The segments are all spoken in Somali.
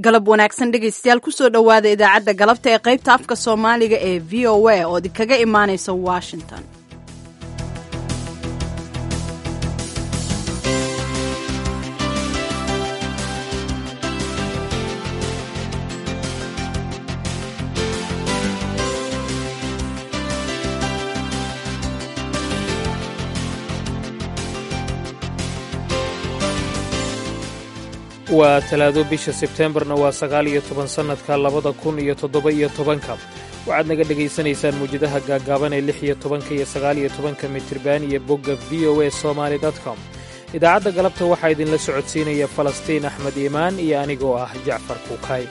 galab wanaagsan dhegaystayaal kusoo dhowaada idaacadda galabta ee qaybta afka soomaaliga ee v o a oo idinkaga imaanaysa washington waa talaado bisha sebteembarna waa sagaal iyo toban sannadka labada kun iyo toddoba iyo tobanka waxaad naga dhegaysanaysaan muwjadaha gaaggaaban ee lix iyo tobanka iyo sagaal iyo tobanka mitriban iyo bogga v o a somaali com idaacadda galabta waxaa idinla socodsiinaya falastiin axmed iimaan iyo anigoo ah jacfar kuukay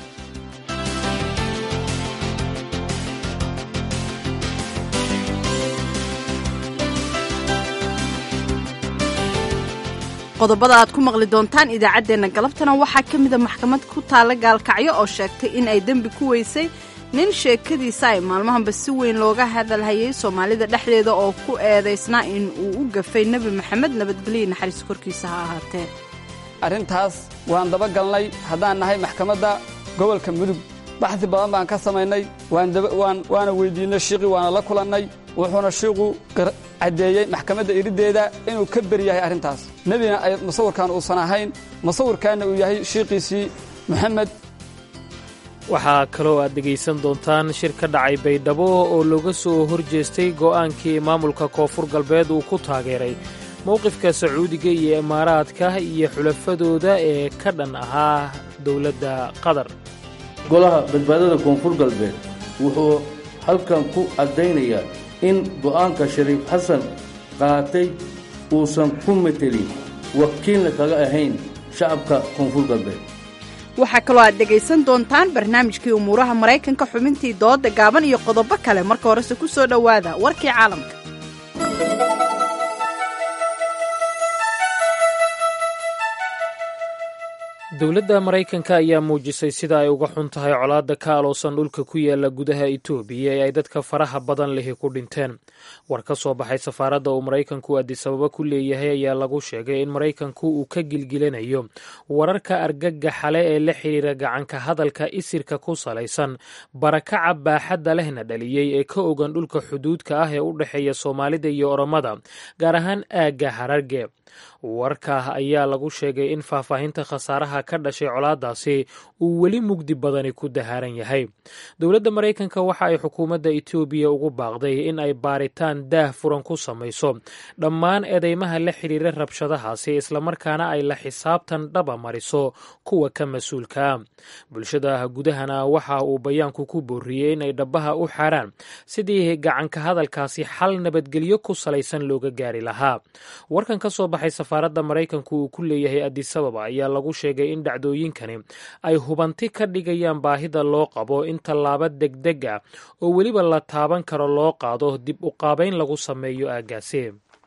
qodobada aad ku maqli doontaan idaacaddeenna galabtana waxaa ka mida maxkamad ku taalla gaalkacyo oo sheegtay in ay dembi ku weysay nin sheekadiisa ay maalmahanba si weyn looga hadalhayay soomaalida dhexdeeda oo ku eedaysnaa in uu u gafay nebi maxamed nabadgelyo naxariis korkiisa ha ahaatee arrintaas waan daba galnay haddaan nahay maxkamadda gobolka mudug baxdi badan baan ka samaynay waana weyddiinnay shiiqii waana la kulannay wuxuuna shiiqu caddeeyey maxkamadda iriddeeda inuu ka beri yahay arrintaas nebina ay musawirkan uusan ahayn musawirkaanna uu yahay shiiqiisii moxamed waxaa kaloo aad dhegaysan doontaan shir ka dhacay baydhabo oo looga soo hor jeestay go'aankii maamulka koonfur galbeed uu ku taageeray mowqifka sacuudiga iyo imaaraadka iyo xulafadooda ee ka dhan ahaa dowladda qatar golaha badbaadada koonfur galbeed wuxuu halkan ku caddaynayaa in go'aanka shariif xasan qaatay uusan ku metelin wakiilna kaga ahayn shacabka koonfur galbeed waxaa kaloo aad dhegaysan doontaan barnaamijkii umuuraha maraykanka xubintii dooda gaaban iyo qodobo kale marka horese ku soo dhowaada warkii caalamka dowladda maraykanka ayaa muujisay sida ay uga xun tahay colaadda ka aloosan dhulka ku yaala gudaha etoobiya ee ay dadka faraha badan lihi ku dhinteen war ka soo baxay safaaradda uu maraykanku adisababa ku leeyahay ayaa lagu sheegay in maraykanku uu ka gilgilanayo wararka argagaxale ee la xidhiira gacanka hadalka isirka ku salaysan barakaca baaxadda lehna dhaliyey ee ka ogan dhulka xuduudka ah ee u dhexeeya soomaalida iyo oromada gaar ahaan aagga hararge warka ayaa lagu sheegay in faahfaahinta khasaaraha ka dhashay colaadaasi uu weli mugdi badani ku dahaaran yahay dowladda maraykanka waxa ay xukuumadda etoobiya ugu baaqday in ay baaritaan daah furan ku samayso dhammaan eedeymaha la xidhiira rabshadahaasi islamarkaana ay la xisaabtan dhaba mariso kuwa ka mas-uulka ah bulshada gudahana waxa uu bayaanku ku booriyey in ay dhabaha u xaaraan sidii gacanka hadalkaasi xal nabadgelyo ku salaysan looga gaari lahaa warkan ka soo baxay safaaradda maraykanku uu ku leeyahay adisababa ayaa lagu sheegay in dhacdooyinkani ay hubanti ka dhigayaan baahida loo qabo in tallaabo degdeg ah oo weliba la taaban karo loo qaado dib u qaabayn lagu sameeyo aaggaasi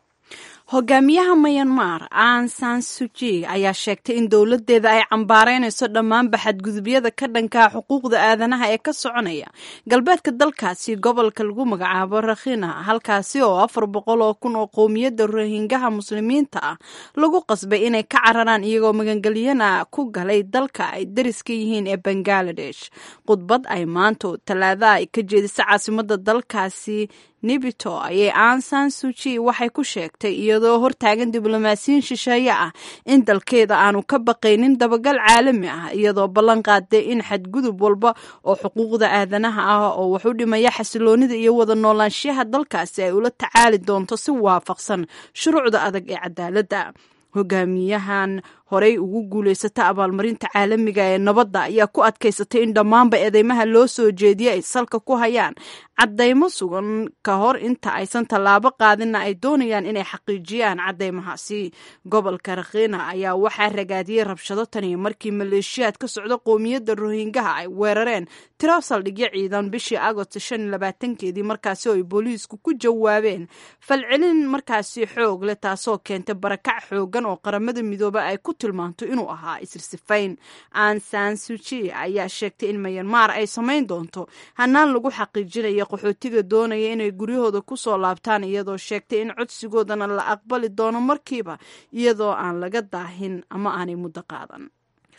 hogaamiyaha mayanmar an san suji ayaa sheegtay in dowladeeda ay cambaaraynayso dhammaanba xadgudubyada ka dhankaa xuquuqda aadanaha ee ka soconaya galbeedka dalkaasi gobolka lagu magacaabo rakhina halkaasi oo afar boqol oo kun oo qowmiyadda rohingaha muslimiinta ah lagu qasbay inay ka cararaan iyagoo magangelyana ku galay dalka ay dariska yihiin ee bangaladesh khudbad ay maanta talaada ay ka jeedisa caasimada dalkaasi nibito ayay ansan suji waxay ku sheegtay iyadoo hortaagan diblomaasiyiin shisheeye ah in dalkeeda aanu ka baqaynin dabagal caalami ah iyadoo ballan qaaday in xadgudub walba oo xuquuqda aadanaha ah oo wax u dhimaya xasiloonida iyo wada noolaanshiyaha dalkaasi ay ula tacaali doonto si waafaqsan shuruucda adag ee cadaaladda hogaamiyahan horey ugu guulaysata abaalmarinta caalamiga ee nabadda ayaa ku adkaysatay in dhammaanba eedeymaha loo soo jeediya ay salka ku hayaan caddaymo sugan ka hor inta aysan tallaabo qaadinna ay doonayaan inay xaqiijiyaan caddaymahaasi gobolka rakhiina ayaa waxaa ragaadiyey rabshado taniyo markii maleeshiyaad ka socda qowmiyadda rohingaha ay weerareen tiro saldhigyo ciidan bishii agost shan iyo labaatankeedii markaasi oo ay booliisku ku jawaabeen falcelin markaasi xoog leh taasoo keentay barakac xoogan oo qaramada midoobe ay ku tilmaanto inuu ahaa isirsifayn an san suji ayaa sheegtay in mayanmar ay samayn doonto hanaan lagu xaqiijinaya qaxootiga doonaya inay guryahooda ku soo laabtaan iyadoo sheegtay in codsigoodana la aqbali doono markiiba iyadoo aan laga daahin ama aanay muddo qaadan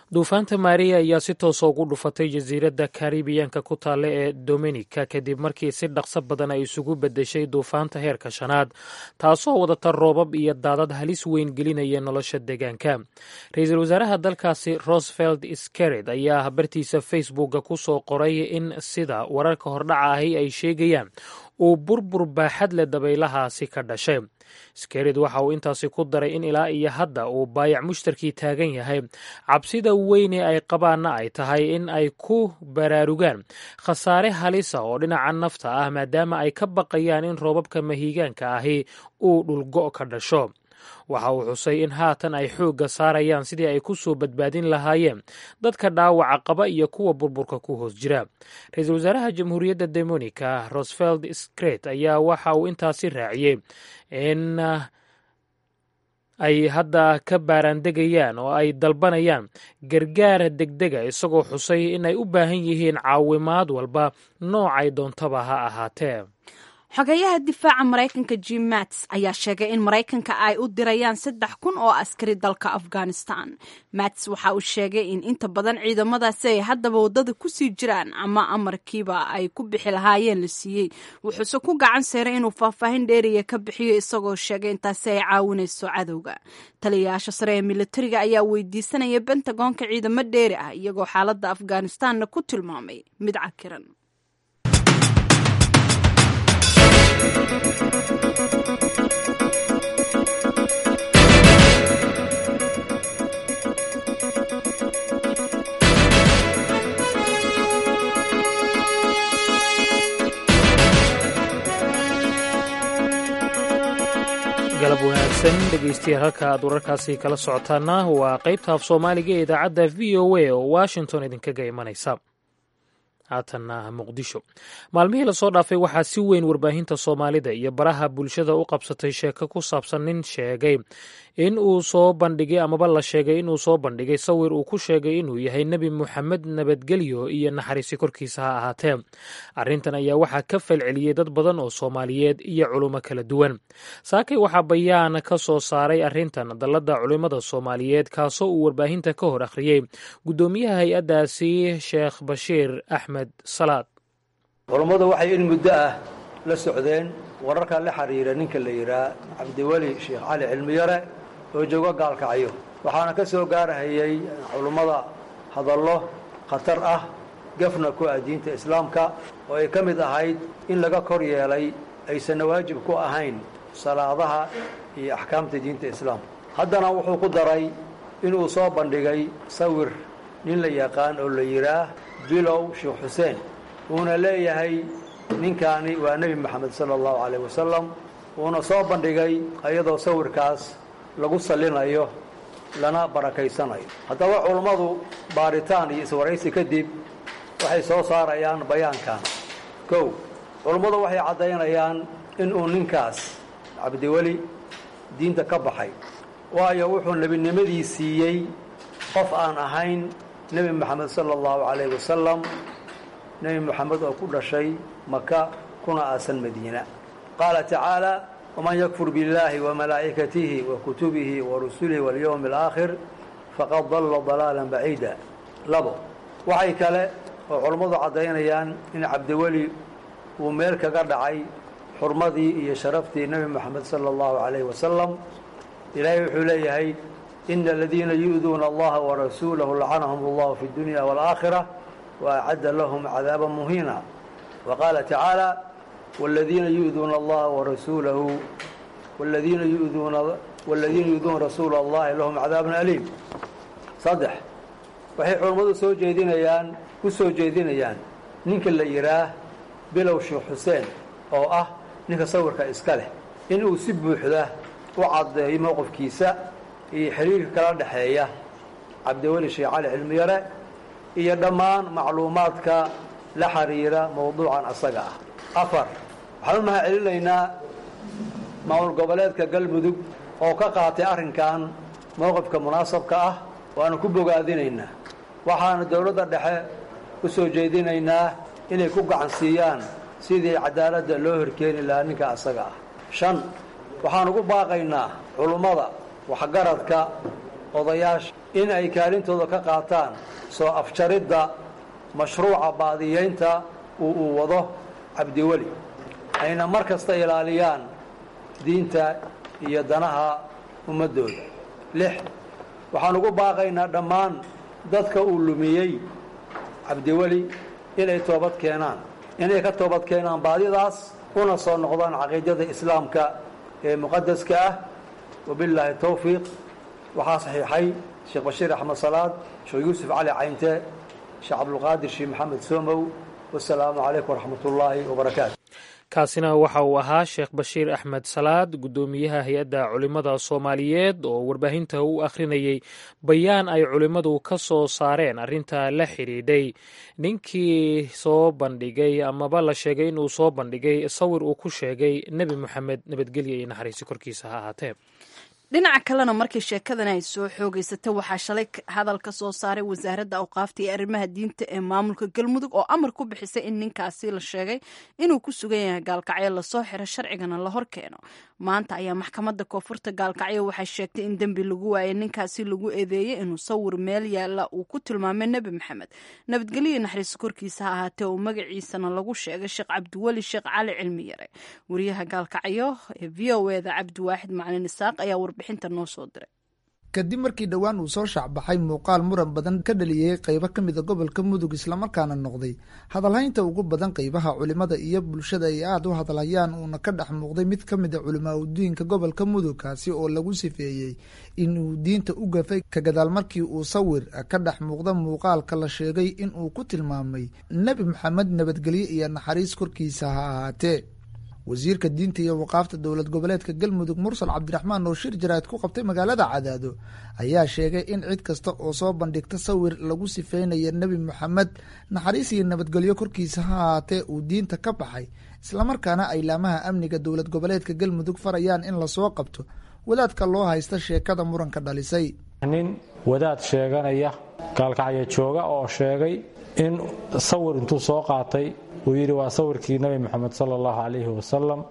duufaanta maariya ayaa si toosa ugu dhufatay jasiiradda karibiyanka ku taalla ee dominika kadib markii si dhaqso badan ay isugu beddeshay duufaanta heerka shanaad taasoo wadata roobab iyo daadad halis weyn gelinaya nolosha deegaanka ra-iisul wasaaraha dalkaasi rosevelt skered ayaa bartiisa facebooka ku soo qoray in sida wararka hordhaca ahi ay sheegayaan uu burbur baaxad leh dabaylahaasi ka dhashay skerid waxa uu intaasi ku daray in ilaa iyo hadda uu baayac mushtarkii taagan yahay cabsida weyne ay qabaanna ay tahay in ay ku baraarugaan khasaare halisa oo dhinaca nafta ah maadaama ay ka baqayaan in roobabka mahiigaanka ahi uu dhulgo' ka dhasho waxa uu xusay in haatan ay xoogga saarayaan sidii ay ku soo badbaadin lahaayeen dadka dhaawaca qaba iyo kuwa burburka ku hoos jira ra-iisul wasaaraha jamhuuriyadda demonika rosevelt skret ayaa waxa uu intaasi raaciyey in ay hadda ka baaraandegayaan oo ay dalbanayaan gargaar degdega isagoo xusay in ay u baahan yihiin caawimaad walba noocay doontaba ha ahaatee xogeyaha difaaca maraykanka jim mats ayaa sheegay in maraykanka ay u dirayaan saddex kun oo askari dalka afghanistan mats waxa uu sheegay in inta badan ciidamadaasi ay haddaba waddada kusii jiraan ama amarkiiba ay ku bixi lahaayeen la siiyey wuxuuse ku gacan seeray inuu faahfaahin dheeriya ka bixiyo isagoo sheegay intaasi ay caawinayso cadowga taliyayaasha sare ee militariga ayaa weydiisanaya bentagoonka ciidamo dheeri ah iyagoo xaaladda afghanistanna ku tilmaamay mid cakiran galab wanaagsan dhegeystayaal halka aad wararkaasi kala socotaana waa qaybta af soomaaliga ee idaacadda v o a oo washington idinkaga imanaysa haatanna muqdisho maalmihii lasoo dhaafay waxaa si weyn warbaahinta soomaalida iyo baraha bulshada u qabsatay sheeko ku saabsan nin sheegay in uu soo bandhigay amaba la sheegay inuu soo bandhigay sawir uu ku sheegay inuu yahay nebi moxamed nabadgelyo iyo naxariisi korkiisa ha ahaatee arrintan ayaa waxaa ka falceliyey dad badan oo soomaaliyeed iyo culummo kala duwan saakay waxaa bayaan ka soo saaray arrintan dalladda culimmada soomaaliyeed kaasoo uu warbaahinta ka hor akhriyey guddoomiyaha hay-addaasi sheekh bashiir axmed salaad culummadu waxay in muddo ah la socdeen wararka la xiriira ninka la yidhaah cabdiweli sheekh cali cilmiyare oo jooga gaalkacyo waxaana ka soo gaarhayay culummada hadallo khatar ah gafna ku ah diinta islaamka oo ay ka mid ahayd in laga kor yeelay aysanna waajib ku ahayn salaadaha iyo axkaamta diinta islaamka haddana wuxuu ku daray inuu soo bandhigay sawir nin la yaqaan oo la yidhaah bilow sheekh xuseen uuna leeyahay ninkaani waa nebi moxamed sala allahu calayh wasalam uuna soo bandhigay ayadoo sawirkaas lagu sallinayo lana barakaysanayo haddaba culummadu baaritaan iyo iswaraysi kadib waxay soo saarayaan bayaankan kow culummadu waxay caddaynayaan inuu ninkaas cabdiweli diinta ka baxay waayo wuxuu nebinimadii siiyey qof aan ahayn nebi moxamed sala allahu calayh wasalam nebi moxamed oo ku dhashay maka kuna aasan madiina qaala tacaala waman yakfur biاllaahi wamalaa'ikatihi wa kutubihi wa rusulihi walyowmi alaakhir faqad dalla dalaalan baciida labo waxay kale oo culummadu caddaynayaan in cabdiweli uu meel kaga dhacay xurmadii iyo sharaftii nebi moxamed sala allahu calayh wasalam ilaahay wuxuu leeyahay ina aladiina yu'duuna allaha warasuulahu lacanahum allahu fi اdunya wاlaakhira waacadda lahum cadaaba muhiina wa qaala tacaala wladiina yu'duuna allaha warasuulahu wladiina yuduuna wladiina yu'duuna rasuula allahi lahum cadaabun aliim saddex waxay culummadu soo jeedinayaan ku soo jeedinayaan ninka la yidhaah bilow sheekh xuseen oo ah ninka sawirka iska leh inuu si buuxda u caddeeyo mowqifkiisa iyo xiriirka kala dhexeeya cabdiweli sheekh cali cilmiyare iyo dhammaan macluumaadka la xiriira mowduucan asaga ah afar waxaan u mahad celinaynaa maamul goboleedka galmudug oo ka qaatay arrinkan mowqifka munaasabka ah waanu ku bogaadinaynaa waxaanu dowladda dhexe u soo jeedinaynaa inay ku gacan siiyaan sidii cadaaladda loo horkeeni lahaa ninka asaga ah shan waxaan ugu baaqaynaa culummada waxgaradka odayaasha in ay kaalintooda ka qaataan soo afjaridda mashruuca baadiyeynta uu uu wado cabdiweli ayna mar kasta ilaaliyaan diinta iyo danaha ummaddooda lix waxaan ugu baaqaynaa dhammaan dadka uu lumiyey cabdiweli inay toobad keenaan inay ka toobad keenaan baadidaas una soo noqdaan caqiidada islaamka ee muqadaska ah wabillaahi towfiiq waxaa saxiixay sheekh bashiir axmed salaad sheekh yuusuf cali caynte sheekh cabdulqaadir sheekh maxamed soomow wasalaamu calaykum waraxmat ullaahi wabarakaatu kaasina waxa uu ahaa sheekh bashiir axmed salaad guddoomiyaha hay-adda culimmada soomaaliyeed oo warbaahinta u akhrinayey bayaan ay culimmadu ka soo saareen arrinta la xidhiidhay ninkii soo bandhigay amaba la sheegay inuu soo bandhigay sawir uu ku sheegay nebi moxamed nabadgelya iyo naxariisi korkiisa ha ahaatee dhinaca kalena markii sheekadan ay soo xoogeysatay waxaa shalay hadal ka soo saaray wasaaradda awqaafta iyo arrimaha diinta ee maamulka galmudug oo amar ku bixisay in ninkaasi la sheegay inuu ku sugan yahay gaalkacyo lasoo xiro sharcigana la hor keeno maanta ayaa maxkamadda koonfurta gaalkacyo waxay sheegtay in dembi lagu waayay ninkaasi lagu eedeeyey inuu sawir meel yaalla uu ku tilmaamay nebi maxamed nabadgelyo naxariis korkiisa ha ahaatee oo magaciisana lagu sheegay sheekh cabdiweli sheekh cali cilmi yare wariyaha gaalkacyo ee v o eda cabdiwaaxid macalin isaaq ayaa warbixinta noo soo diray kadib markii dhowaan uu soo shaacbaxay muuqaal muran badan ka dhaliyey qaybo ka mida gobolka mudug islamarkaana noqday hadalhaynta ugu badan qaybaha culimada iyo bulshada ay aada u hadalhayaan uuna ka dhex muuqday mid ka mida culimaa udiinka gobolka mudug kaasi oo lagu sifeeyey inuu diinta u gafay ka gadaal markii uu sawir ka dhex muuqda muuqaalka la sheegay inuu ku tilmaamay nebi maxamed nabadgelye iyo naxariis korkiisa ha ahaatee wasiirka diinta iyo waqaafta dowlad goboleedka galmudug mursal cabdiraxmaan oo shir jaraad ku qabtay magaalada cadaado ayaa sheegay in cid kasta oo soo bandhigta sawir lagu sifeynaya nebi moxamed naxariis iyo nabadgelyo korkiisa ha ahaatee uu diinta ka baxay islamarkaana ay laamaha amniga dowlad goboleedka galmudug farayaan in lasoo qabto wadaadka loo haysta sheekada muranka dhalisay nin wadaad sheeganaya gaalkacyo jooga oo sheegay in sawir intuu soo qaatay uu yidhi waa sawirkii nebi moxamed sala allahu calayhi wasalam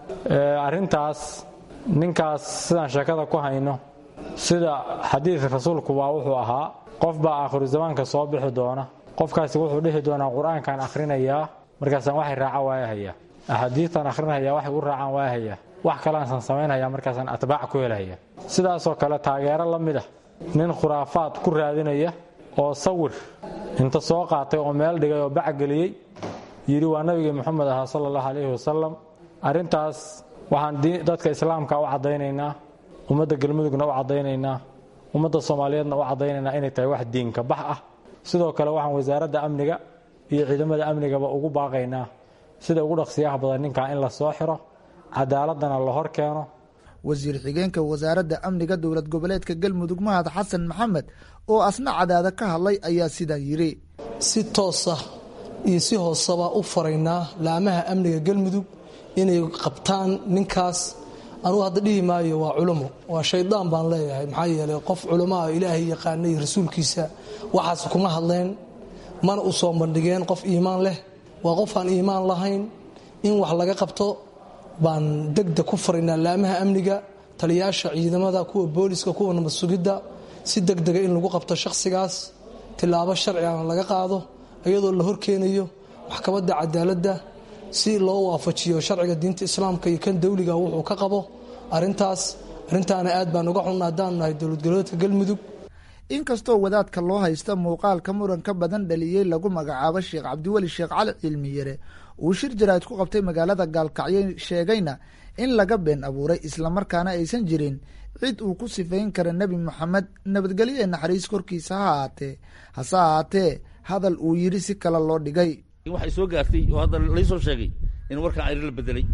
arrintaas ninkaas sidaan sheekada ku hayno sida xadiidka rasuulku waa wuxuu ahaa qof baa aakhiru zamaanka soo bixi doona qofkaasi wuxuu dhihi doonaa qur-aankaan akhrinayaa markaasaan waxay raaca waayahayaa axaadiistaan akhrinhayaa waxay u raacaan waayahayaa wax kaleansaan samaynhayaa markaasaan atbaac ku helhaya sidaasoo kale taageero la mid ah nin khuraafaad ku raadinaya oo sawir inta soo qaatay oo meel dhigay oo bacgeliyey yidhi waa nabigii moxamed ahaa sala allahu calayhi wasalam arrintaas waxaan dadka islaamka u caddaynaynaa ummadda galmudugna u caddaynaynaa ummadda soomaaliyeedna u caddaynaynaa inay tahay wax diinka bax ah sidoo kale waxaan wasaaradda amniga iyo ciidamada amnigaba ugu baaqaynaa sida ugu dhaqsiyaha badan ninkaa in la soo xiro cadaaladana la hor keeno wasiir xigeenka wasaaradda amniga dowlad goboleedka galmudug mahad xasan maxamed oo asna cadaada ka hadlay ayaa sidaa yidhi si toosa iyo si hooseba u faraynaa laamaha amniga galmudug inay qabtaan ninkaas anugu hadda dhihi maayo waa culummo waa shaydaan baan leeyahay maxaa yeeley qof culummaha ilaahay yaqaana iyo rasuulkiisa waxaas kuma hadleen mana u soo bandhigeen qof iimaan leh waa qof aan iimaan lahayn in wax laga qabto baan degdeg ku faraynaa laamaha amniga taliyaasha ciidamada kuwa booliska kuwa nabad sugidda si degdega in lagu qabto shakhsigaas tilaabo sharcigana laga qaado iyadoo la horkeenayo maxkamadda cadaaladda si loo waafajiyo sharciga diinta islaamka iyo kan dawliga wuxuu ka qabo arintaas arrintaana aad baan uga xunna haddaan nahay dowlad goboleedka galmudug inkastoo wadaadka loo haysta muuqaalka muranka badan dhaliyey lagu magacaabo sheekh cabdiweli sheekh cali cilmiyare uu shir jaraad ku qabtay magaalada gaalkacyo sheegayna in laga been abuuray islamarkaana aysan jirin cid uu ku sifayn kara nebi moxamed nabadgelyo ee naxariis korkiisa ha ahaatee hase ahaatee hadal uu yidhi si kale loo dhigay waxay soo gaartay oo hadda laysoo sheegay in warkan ayri la bedelay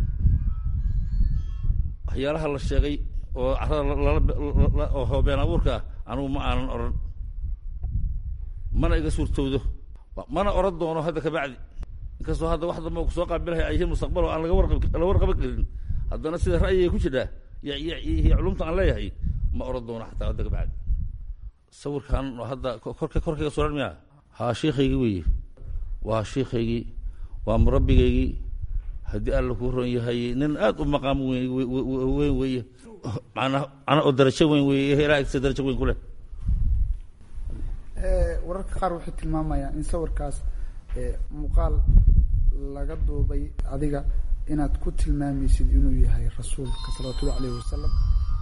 waxyaalaha la sheegay oo carada oo hoobeen abuurka ah anugu ma aanan odhan mana iga suurtowdo mana odhan doono hadda kabacdi inkastoo hadda wax damba kusoo qaabilhay ay yihiin mustaqbal oo aan laga warqab la warqaban karin haddana sida ra'yiga ku jidhaa iyo culumta aan leeyahay ma odhan doono xataa hadda kabacdi sawirkan oo hadda korka korkayga suran miya haa shiikaygii weeye waa shiikaygii waa murabbigaygii haddii alla kuu ron yahay nin aad u maqaam weyn weeye macna macna oo darajo weyn weeye ilaa agtiisa darajo weyn ku leh wararka qaar waxay tilmaamayaan in sawirkaas muuqaal laga duubay adiga inaad ku tilmaamaysid inuu yahay rasuulka salawatullahi alayhi wasalam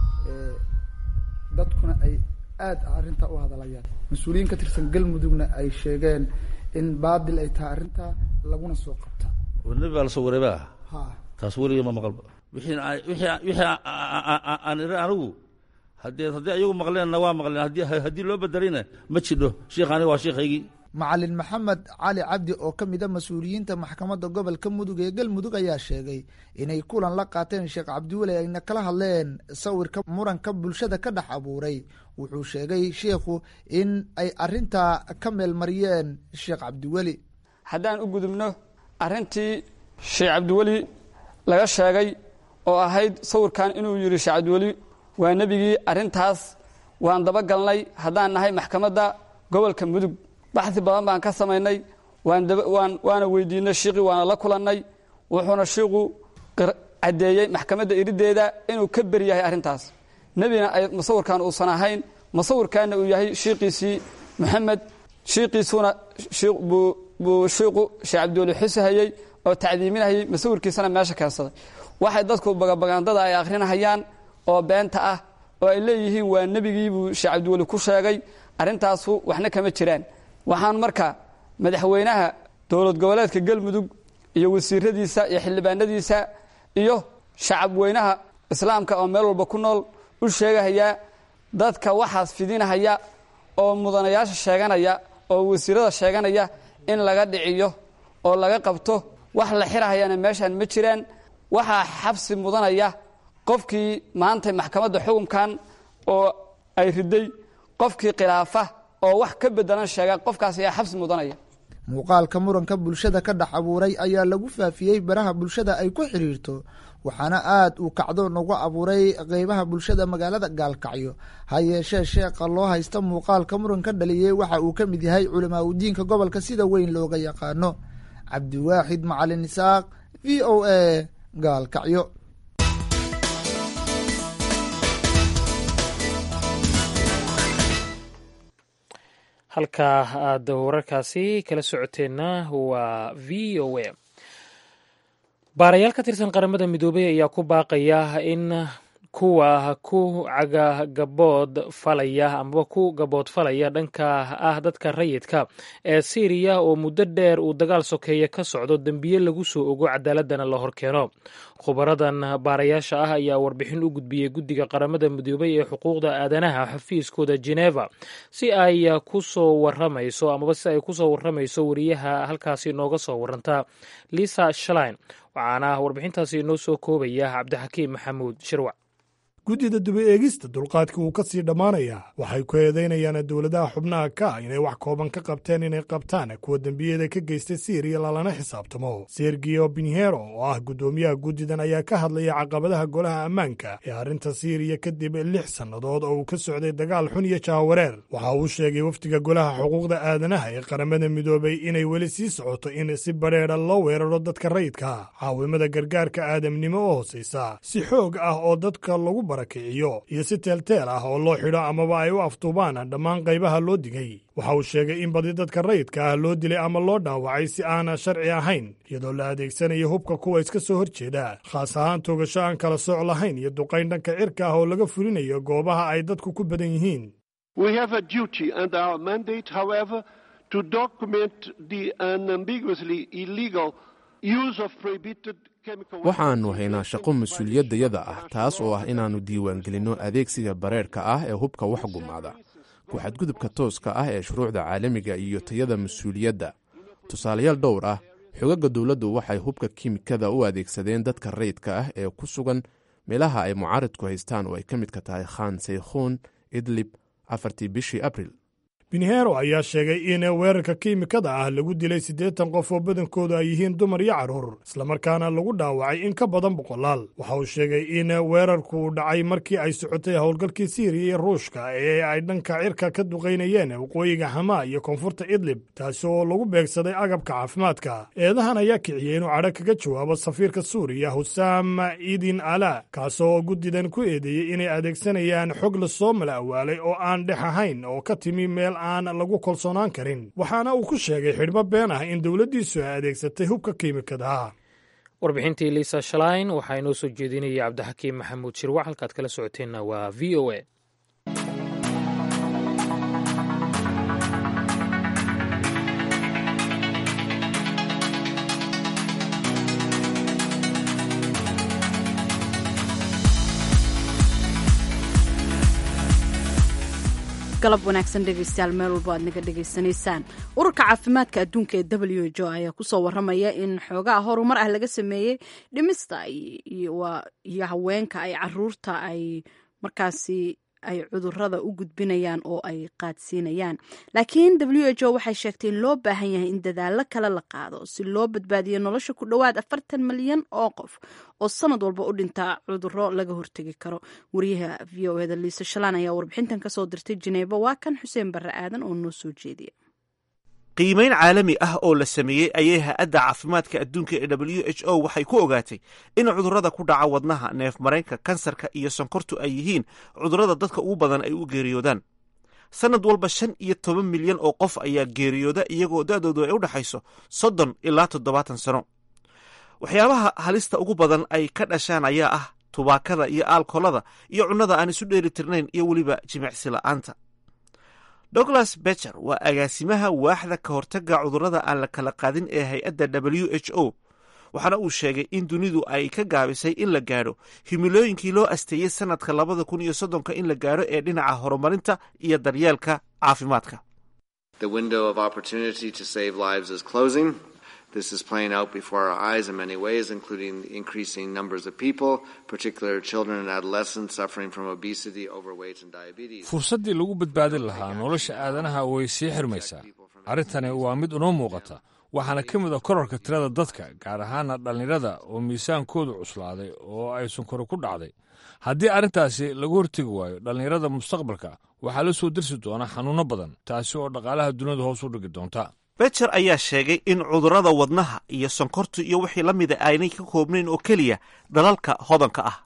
dadkuna ay aada arrintaa u hadalayaan mas-uuliyiin ka tirsan galmudugna ay sheegeen in baadil ay tahay arrintaa laguna soo qabta nabi baa lasoo wareeba ha taas weliga ma maqalba wixii wixii wixii aan iri anigu haddee haddii ayagu maqleenna waa maqleen haddii haddii loo bedelayna ma jidho sheikh aniga waa sheikhaygii macalin maxamed cali cabdi oo ka mid a mas-uuliyiinta maxkamadda gobolka mudug ee galmudug ayaa sheegay inay kulan la qaateen sheekh cabdiweli ayna kala hadleen sawirka muranka bulshada ka dhex abuuray wuxuu sheegay sheikhu in ay arintaa ka meelmariyeen sheekh cabdiweli haddaan u gudubno arrintii sheekh cabdiweli laga sheegay oo ahayd sawirkan inuu yidhi sheekh cabdiweli waa nebigii arrintaas waan dabagalnay haddaan nahay maxkamadda gobolka mudug baxsi badan baan ka samaynay waan waana weydiinay shiiqii waana la kulannay wuxuuna shiiqu caddeeyey maxkamadda iriddeeda inuu ka beri yahay arrintaas nebina ay musawirkan uusan ahayn musawirkaanna uu yahay shiiqiisii moxamed shiiqiisuuna buu shiiqu sheekh cabdiweli xusahayey oo tacdiiminayay musawirkiisana meesha keensaday waxay dadku bagabagandada ay akhrinahayaan oo beenta ah oo ay leeyihiin waa nebigii buu sheekh cabdiweli ku sheegay arrintaasu waxna kama jiraan waxaan marka madaxweynaha dowlad goboleedka galmudug iyo wasiiradiisa iyo xildhibaanadiisa iyo shacab weynaha islaamka oo meel walba ku nool u sheegahayaa dadka waxaas fidinahaya oo mudanayaasha sheeganaya oo wasiirada sheeganaya in laga dhiciyo oo laga qabto wax la xirahayana meeshaan ma jiraan waxaa xabsi mudanaya qofkii maanta maxkamadda xukunkan oo ay riday qofkii khilaafa oo wax ka bedelan sheega qofkaas ayaa xabsi mudanaya muuqaalka muranka bulshada ka dhex abuuray ayaa lagu faafiyey baraha bulshada ay ku xidhiirto waxaana aada uu kacdo nagu abuuray qeybaha bulshada magaalada gaalkacyo ha yeeshee sheekha loo haysta muuqaalka muranka dhaliyey waxa uu ka mid yahay culamaa udiinka gobolka sida weyn looga yaqaano cabdiwaaxid macalin isaaq v o a gaalkacyo halkaa aad wararkaasi kala socoteenna waa v o a baarayaal ka tirsan qaramada midoobay ayaa ku baaqaya in kuwa ku cagagabood falaya amaba ku gabood falaya dhanka ah dadka rayidka ee siiriya oo muddo dheer uu dagaal sokeeye ka socdo dembiye lagu soo ogo cadaaladana la horkeeno khubaradan baarayaasha ah ayaa warbixin u gudbiyey guddiga qaramada midoobay ee xuquuqda aadanaha xafiiskooda geneva si ay kusoo waramayso amaba si ay kusoo waramayso wariyaha halkaasi inooga soo waranta lisa shalein waxaana warbixintaasi inoo soo koobaya cabdixakiim maxamuud shirwac guddida duba eegista dulqaadka wuu ka sii dhammaanayaa waxay ku eedaynayaan dowladaha xubnaha ka ah inay wax kooban ka qabteen inay qabtaan kuwa dembiyada ka geystay siiriya lalana xisaabtamo sergio binhero oo ah guddoomiyaha guddidan ayaa ka hadlaya caqabadaha golaha ammaanka ee arrinta siiriya kadib lix sannadood oo uu ka socday dagaal xun iyo jahawareer waxa uu sheegay wafdiga golaha xuquuqda aadanaha ee qaramada midoobay inay weli sii socoto in si badheedha loo weeraro dadka rayidka caawimada gargaarka aadamnimo oo hoosaysa si xoog ah oo dadka lagu barakiciyo iyo si teelteel ah oo loo xidho amaba ay u aftuubaan dhammaan qaybaha loo digay waxa uu sheegay in badi dadka rayidka ah loo dilay ama loo dhaawacay si aana sharci ahayn iyadoo la adeegsanayo hubka kuwa iska soo horjeeda khaas ahaan toogasho aan kala sooc lahayn iyo duqayn dhanka cirka ah oo laga fulinayo goobaha ay dadku ku badan yihiin waxaannu haynaa shaqo mas-uuliyaddayada ah taas oo ah inaannu diiwaangelinno adeegsiga bareerka ah ee hubka wax gumaada ku xadgudubka tooska ah ee shuruucda caalamiga iyo tayada mas-uuliyadda tusaalayaal dhowr ah xogagga dowladdu waxay hubka kiimikada u adeegsadeen dadka rayidka ah ee ku sugan meelaha ay mucaaridku haystaan oo ay ka midka tahay khan saykhuun idlib afartii bishii abril binhero ayaa sheegay in weerarka kiimikada ah lagu dilay siddeetan qof oo badankoodu ay yihiin dumar iyo carruur islamarkaana lagu dhaawacay in ka badan boqolaal waxa uu sheegay in weerarku uu dhacay markii ay socotay howlgalkii siiriya iyo ruushka ee ay dhanka cirka ka duqaynayeen waqooyiga hamaa iyo koonfurta idlib taasi oo lagu beegsaday agabka caafimaadka eedahan ayaa kiciyey inuu cadho kaga jawaabo safiirka suuriya husaam idin ala kaasoo guddidan ku eedeeyey inay adeegsanayaan xog lasoo mala awaalay oo aan dhex ahayn oo ka timi meel aan lagu kalsoonaan karin waxaana uu ku sheegay xidhmo been ah in dowladdiisu ay adeegsatay hubka kiimikadaha warbixintii liisa shalain waxaa inoo soo jeedinaya cabdixakiim maxamuud shirwac halkaad kala socoteenna waa v o a galab wanaagsan dhegeystayaal meel walbo aad naga dhegaysanaysaan ururka caafimaadka adduunka ee w h o ayaa kusoo waramaya in xoogaha horumar ah laga sameeyey dhimista iyo haweenka ay caruurta ay markaasi ay cudurada u gudbinayaan oo ay qaadsiinayaan laakiin w h o waxay sheegtay in loo baahan yahay in dadaalo kale la qaado si loo badbaadiyo nolosha ku dhowaad afartan malyan oo qof oo sanad walba u dhintaa cuduro laga hortegi karo wariyaha v o eda liisa shalaan ayaa warbixintan kasoo dirtay jineebo waa kan xuseen barre aadan oo noo soo jeediya qiimayn caalami ah oo la sameeyey ayay ha-adda caafimaadka adduunka ee w h o waxay ku ogaatay in cudurrada ku dhaca wadnaha neef maraynka kansarka iyo sonkortu ay yihiin cudurrada dadka ugu badan ay u geeriyoodaan sannad walba shan iyo toban milyan oo qof ayaa geeriyooda iyagoo da-doodu ay u dhexayso soddon ilaa toddobaatan sano waxyaabaha halista ugu badan ay ka dhashaan ayaa ah tubaakada iyo aalkolada iyo cunnada aan isu dheeli tirnayn iyo weliba jimicsi la'aanta douglas becher waa agaasimaha waaxda ka hortagga cudurrada aan la kala qaadin ee hay-adda w h o waxaana uu sheegay in dunidu ay ka gaabisay in la gaadho himilooyinkii loo asteeyey sannadka labada kun iyo soddonka in la gaadho ee dhinaca horumarinta iyo daryeelka caafimaadka This is playing out before our eyes in many ways, including the increasing numbers of people, particularly children and adolescents suffering from obesity, overweight, and diabetes. fursaddii lagu badbaadin lahaa nolosha aadanaha way sii xirmaysaa arrintani waa mid inoo muuqata waxaana ka mid a korarka tirada dadka gaar ahaana dhallinyarada oo miisaankoodu cuslaaday oo ay sunkaro ku dhacday haddii arrintaasi lagu hortegi waayo dhallinyarada mustaqbalka waxaa la soo dirsi doona xanuunno badan taasi oo dhaqaalaha duniyadu hoos u dhigi doonta becher ayaa sheegay in cudurrada wadnaha iyo sonkortu iyo wixii la mida aanay ka koobnayn oo keliya dalalka hodanka ah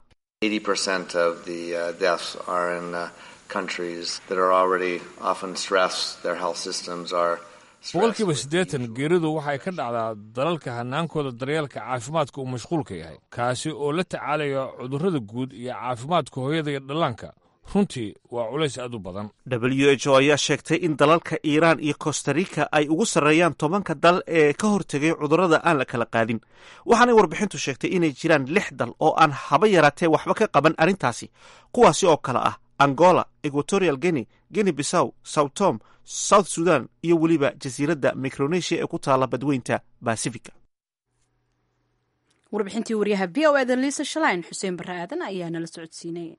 boqolkiiba siddeetan geeridu waxay ka dhacdaa dalalka hanaankooda daryeelka caafimaadka uu mashquulka yahay kaasi oo la tacaalaya cudurrada guud iyo caafimaadka hooyada iyo dhallaanka runtii waa culays aad u badan w h o ayaa sheegtay in dalalka iiraan iyo costarica ay ugu sarreeyaan tobanka dal ee ka hortegay cudurrada aan la kala qaadin waxaanay warbixintu sheegtay inay jiraan lix dal oo aan haba yaraatee waxba ka qaban arrintaasi kuwaasi oo kale ah angola equatorial guinea guinea bissaw south tom south sudan iyo weliba jasiiradda micronesia ee ku taala badweynta basifica warbixintii waryaha v o eda liisa shalayn xuseen barre aadan ayaa nala socodsiinay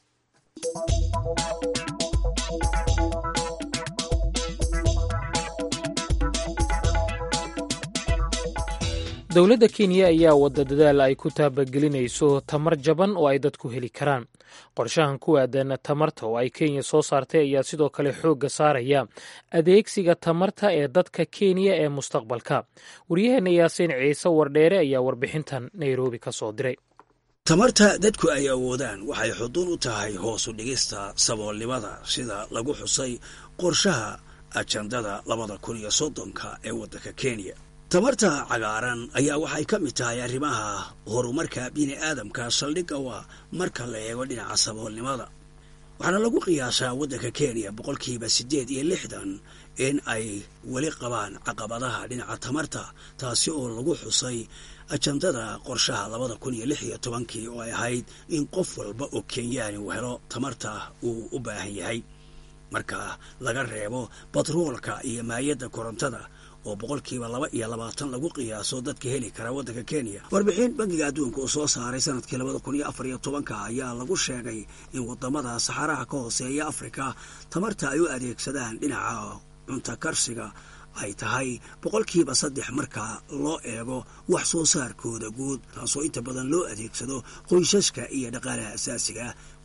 dowladda kenya ayaa wadda dadaal ay ku taabagelinayso tamar jaban oo ay dadku heli karaan qorshahan ku aadan tamarta oo ay kenya soo saartay ayaa sidoo kale xoogga saaraya adeegsiga tamarta ee dadka kenya ee mustaqbalka waryaheena yaasiin ciise wardheere ayaa warbixintan nairobi ka soo diray tamarta dadku ay awoodaan waxay xuduun u tahay hoos u dhigista saboolnimada sida lagu xusay qorshaha ajandada labada kun iyo soddonka ee waddanka kenya tamarta cagaaran ayaa waxay ka mid tahay arrimaha horumarka bini aadamka saldhigga waa marka la eego dhinaca saboolnimada waxaana lagu qiyaasaa waddanka kenya boqolkiiba siddeed iyo lixdan in ay weli qabaan caqabadaha dhinaca tamarta taasi oo lagu xusay ajandada qorshaha labada kun iyo lix iyo tobankii oo ay ahayd in qof walba oo kenyaani uu helo tamarta uu u baahan yahay marka laga reebo batroolka iyo maayadda korontada oo boqolkiiba laba iyo labaatan lagu qiyaaso dadka heli kara waddanka kenya warbixin bangiga adduunka uu soo saaray sanadkii labada kun iyo afar iyo tobanka ayaa lagu sheegay in wadamada saxaraha ka hooseeya afrika tamarta ay u adeegsadaan dhinaca cunta karsiga ay tahay boqolkiiba saddex marka loo eego wax soo saarkooda guud taasoo inta badan loo adeegsado qoysaska iyo dhaqaalaha asaasiga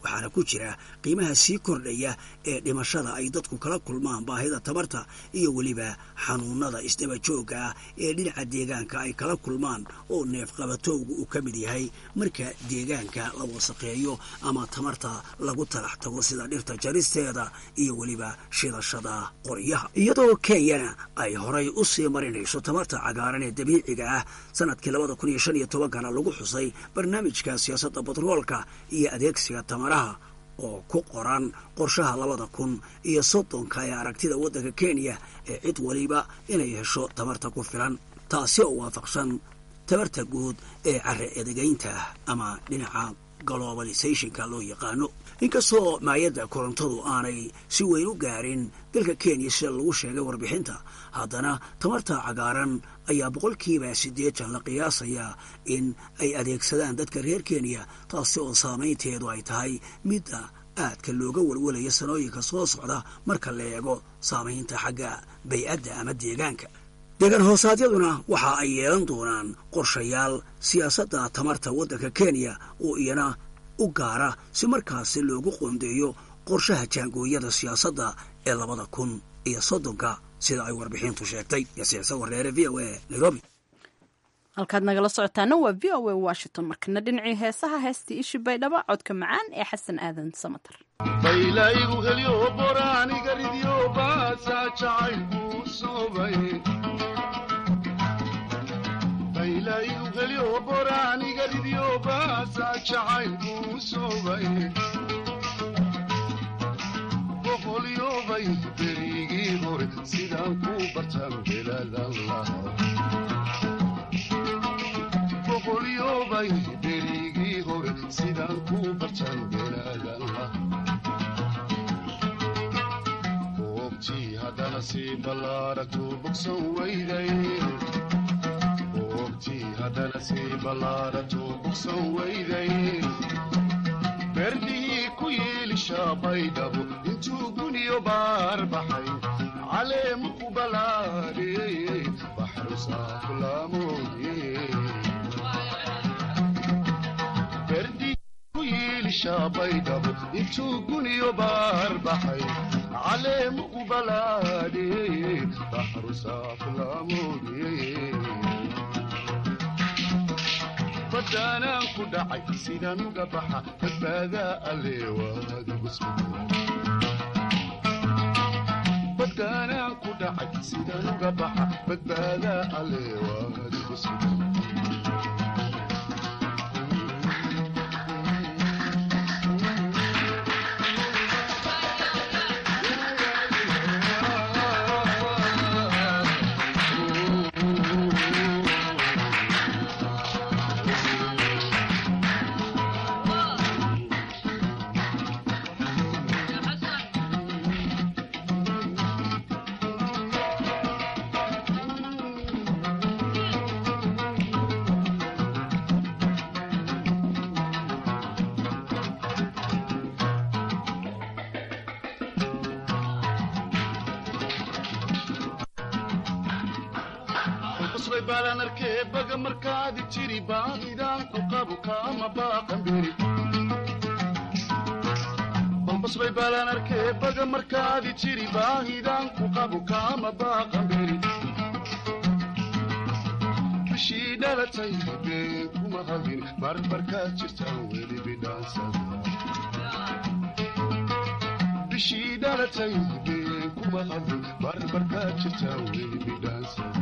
waxaana ku jira qiimaha sii kordhaya ee dhimashada ay dadku kala kulmaan baahida tabarta iyo weliba xanuunada isdaba joogga ah ee dhinaca deegaanka ay kala kulmaan oo neefqabatowga uu ka mid yahay marka deegaanka la wasaqeeyo ama tamarta lagu talax tago sida dhirta jaristeeda iyo weliba shidashada qoryaha iyadoo kenyana ay horay u sii marinayso tamarta cagaaran ee dabiiciga ah sanadkii labada kun iyo shan iyo tobankana lagu xusay barnaamijka siyaasadda batroolka iyo adeegsiga tamaraha oo ku qoran qorshaha labada kun iyo soddonka ee aragtida waddanka kenya ee cid waliba inay hesho tamarta ku filan taasi oo waafaqsan tabarta guud ee carre edegaynta ama dhinaca globalisationka loo yaqaano inkastoo maayadda korontadu aanay si weyn u gaarin dalka kenya sida lagu sheegay warbixinta haddana tamarta cagaaran ayaa boqolkiiba siddeetan la qiyaasayaa in ay adeegsadaan dadka reer kenya taasi oo saamaynteedu ay tahay midda aadka looga walwalaya sanooyinka soo socda marka la eego saamaynta xagga bay-adda ama deegaanka deegaan hoosaadyaduna waxa ay yeelan doonaan qorshayaal siyaasadda tamarta waddanka kenya oo iyana u gaara si markaasi loogu qoondeeyo qorshaha jaangooyada siyaasadda ee labada kun iyo soddonka sida ay warbixintu sheegtay yasiicsa wareere v o a nairobi halkaad nagala socotaana waa v o a washington markana dhinacii heesaha heestii ishi baydhaba codka macaan ee xasan aadan samatar baylaygu helyo boraaniga ridyo baasa jacaylku soobay baylaygu helyo boraaniga ridyo baasa jacaylku soobay boqolyobay berigii hore sidaan ku bartaan belaadan lahaa boqolyobay berigii hore sidaan ku bartaan belaadan lahaa goobtii haddana sii ballaaragtu bogsan weyday goobtii haddana sii ballaaragtu bogsan weyday berdihii ku yiilishaa baydhabo intuu guniyo baar baxay caleemu ku balaadhiyey baxrusaafulaamoodye baydhabo intuu guniyo baar baxay caleemu ku balaadhiyey baxrusaafulaamoodye badaanaan ku dhacay sidaan uga baxa badbaadaa alleewaadigu badaanaan ku dhacay sidaan uga baxa badbaadaa alleewaadigu sugan balbasbay baalaan arkee baga markaadi jiri baahidaan ku qabu kaama baaqamberi bishii dhalatay been kuma hadin barbarkaad jirtaan weli bidhaansada bishii dhalatay been kuma hadin barbarkaad jirtaan weli bidhaansada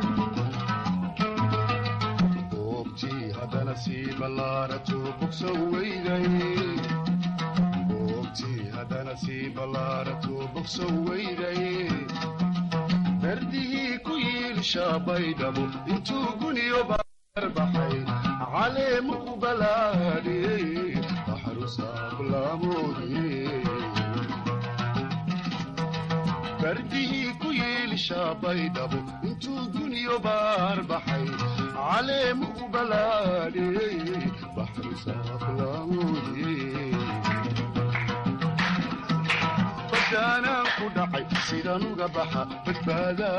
haddana sii ballaarato bogsan weyday goobtii haddana sii ballaarato bogsan weyday berdihii ku yiilishaa baydhabo intuu guniyo baar baxay caleemu ku balaadhiyey baxrusaabulaamoodye berdihii ku yiilishaa baydhabo intuu guniyo baar baxay caleemu ku balaadhiyey baxrusaaflaamoodye badaanaan ku dhacay sidaan uga baxa badbaadaa